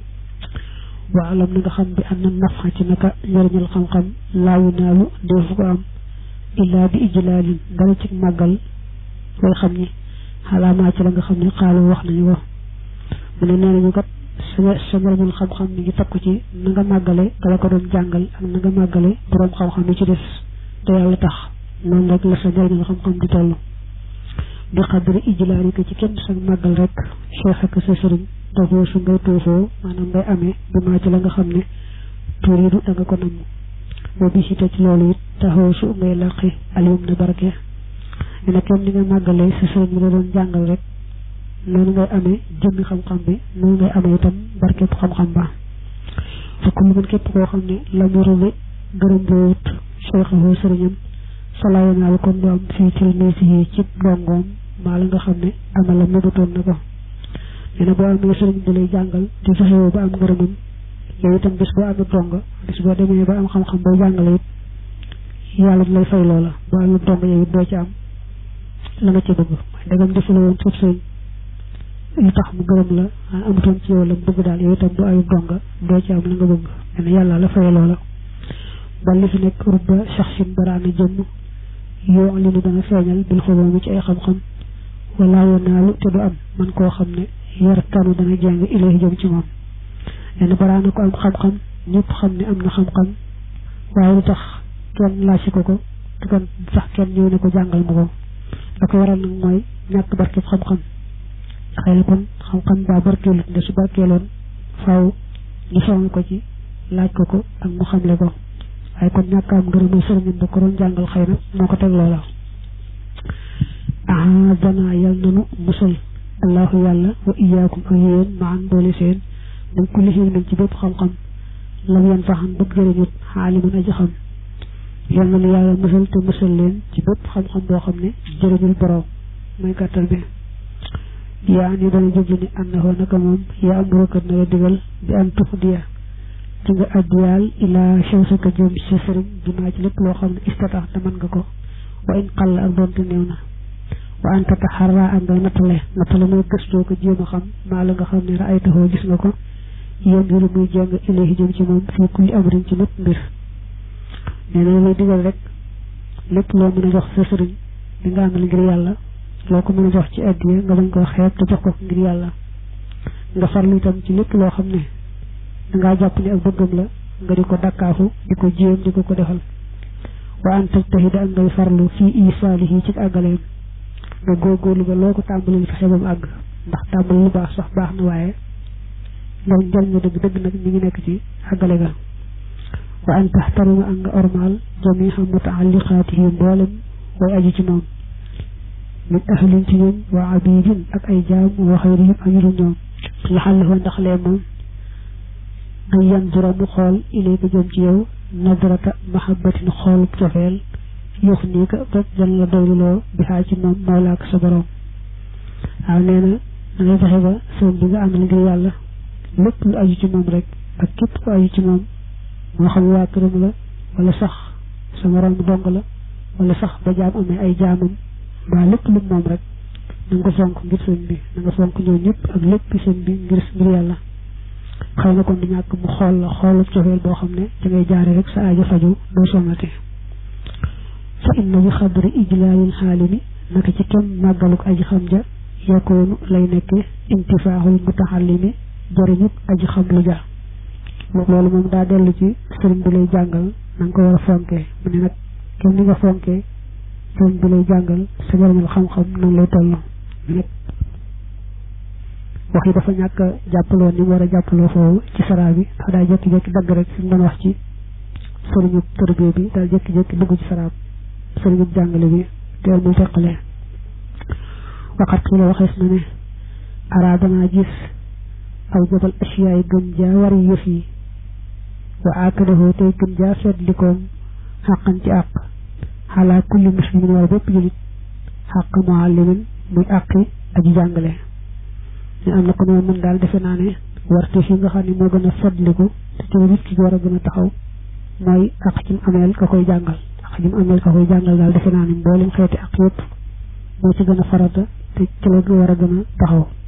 waa alam na nga xam bi am na nafa ci naka njëriñal xam-xam laawu naalu deefu ko am illaa bi ijlaalin dara ci màggal way xam ni xalaamaa ci la nga xam ne xaalu wax nañu ko mu ne nee nañu kat sa sa njëriñul xam-xam mi ngi takku ci na nga màggale ka la ko doon jàngal ak na nga màggale boroom xam-xam yi ci des te yàlla tax noonu rek la sa njëriñul xam-xam di toll bi xadri ijlaali ko ci kenn sa màggal rek cheikh ak sa sëriñ dafoo su ngay tuufoo maanaam ngay amee bi maa ci la nga xam ne turiidu da nga ko namm boo bi ci ci loolu it taxaw su ngay làqi alium na barke ñu ne kenn ni nga màggalee sa sëriñ bi la doon jàngal rek noonu ngay amee jëmmi xam-xam bi noonu ngay amee itam barkeb xam-xam ba fekk lu mën képp koo xam ne la mu rële gërëm boo wut cheikhahu sëriñam salaayanaalu kon du am fii tilmiisi yi ci ndongoom maa la nga xam ne ama la mébatoon na ko nee na boo amee sëriñ bi lay jàngal di fexewoo ba am ngërëmam yow itam bis boo amee donga bis boo demee ba am xam-xam booy jàngale it yàlla di lay fay loola boo amee donga yow it doo ci am la nga ci bëgg waaye dagam defula woon suuf sëriñ lu tax mu gërëm la amutoon ci yow la bëgg daal yow itam boo amee donga doo ci am la nga bëgg nee na yàlla la fay loola ba li fi nekk rubba shaxsin baraana jëmm yoo li nu dana feeñal bil xoloomi ci ay xam-xam wala wanaalu te du am man koo xam ne yar kanu dana jàng ilay jëm ci moom nee na baraana ko am xam-xam ñëpp xam ne am na xam-xam waaye lu tax kenn laaj ko ko te kon sax kenn ñëw ne ko jàngal ma ko da ko waral nag mooy ñàkk barkeb xam-xam xëy na kon xam-xam baa barkeelut nde su barkeeloon faaw ñu soxla ko ci laaj ko ko ak mu xamle ko waaye kon ñàkk am ngërëmu sëriñam ba ko doon jàngal xëy na moo ko teg loola ah dana yal nanu musal allahu yàlla wa iyaakum ak yéen maan boole seen dañ ko lixil nañ ci bépp xam-xam lam yan faxam bëgg jëriñut xaaliman aji xam yal na lu yàlla musal te musal leen ci bépp xam-xam boo xam ne jëriñul borom mooy gàttal bi yaa ni dana jublu ni ànnaxoo naka moom yaa amurokat na la digal bi am tux diya ci nga addiyaal ilaa xew sa ka jëm ci sëriñ dinaa ci lépp loo xam ne istatax te mën nga ko wa in xall ak doonte néew na wa an tataxarra ak ngay nattale nattale mooy gëstoo ko jéem a xam maa la nga xam ne raay taxoo gis nga ko yéen mbiru muy jàng ilahi jëm ci moom fii kulli amrin ci lépp mbir nee na lay digal rek lépp loo mën a jox sa sëriñ bi nga àndal ngir yàlla loo ko mën a jox ci addiya nga bañ koo xeeb te jox ko ngir yàlla nga farlu itam ci lépp loo xam ne dangaa jàpp ne ak bëggam la nga di ko dakkaafu di ko jéem di ko ko defal wa an tajtahida ak ngay farlu fii isaalihi ci àggaleem nga góorgóorlu ba loo ko tàmbalil fexe ba mu àgg ndax tàmbali lu baax sax baax na waaye njariñ njariñ dëgg dëgg nag mi ngi nekk ci àggale ga wa an taxtarima ak nga ormaal jamiha mutaalliqaatihi mboolem way aju ci moom min ahlin ci ñoom wa abidin ak ay jaam wa xayrihim ak ñu ñoom laxallahu ndax lee moom ay yandura mu xool ilayka jëm ci yow nadrata mahabbatin xoolub cofeel yox nii ka ba jan la doyluloo bi xaa ci moom mawla ak sa borom waaw nee na da ngay fexe ba sëñ bi nga am ngir yàlla lépp lu aju ci moom rek ak képp ku aju ci moom moo xam waa këram la wala sax sa morom dong la wala sax ba jaam amee ay jaamam mbaa lépp lu moom rek na nga ko fonk ngir sëñ bi na nga fonk ñoo ñëpp ak lépp sëñ bi ngir ngir yàlla xëy na kon du ñàkk mu xool la xoolu cofeel boo xam ne da ngay jaare rek sa aajo faju doo sonnati fa inna bi xadri ijlaalil xaalimi naka ci kem màggaluk aji xam ja yakoonu lay nekke intifaaxul mutaxallimi jëriñub aji xam lu ja loolu moom daa dellu ci sëriñ bi lay jàngal na nga ko war a fonkee mu ne nag kenn ni nga fonkee sëriñ bi lay jàngal sa jëriñal xam-xam noonu lay toll nag wax yi dafa ñàkk a jàppaloo ni mu war a jàppaloo foofu ci saraa bi ndax daa jékki-jékki dagg rek fi mu doon wax ci sëriñu tërbiye bi daal jékki-jékki dugg ci saraab sëriñu jàngale bi teel muy teqalee waxat ki la waxees na ne araadana gis aw jabal asiyaay gën jaa wari yëf yi wa aakadahoo tey gën jaa seetlikoom xàqan ci àq xalaa kulli muslimin war bépp julit xàq muallimin muy àqi aji jàngale ne am na ko ne mën daal defe naa ne warte fi nga xam ne moo gën a seetliku te ci nit ki war a gën a taxaw mooy àq ci mu ameel ka koy jàngal àq ci mu ameel ka koy jàngal daal defe naa ne mboolem xeeti àq yëpp moo ci gën a farata te ci la war a gën a taxaw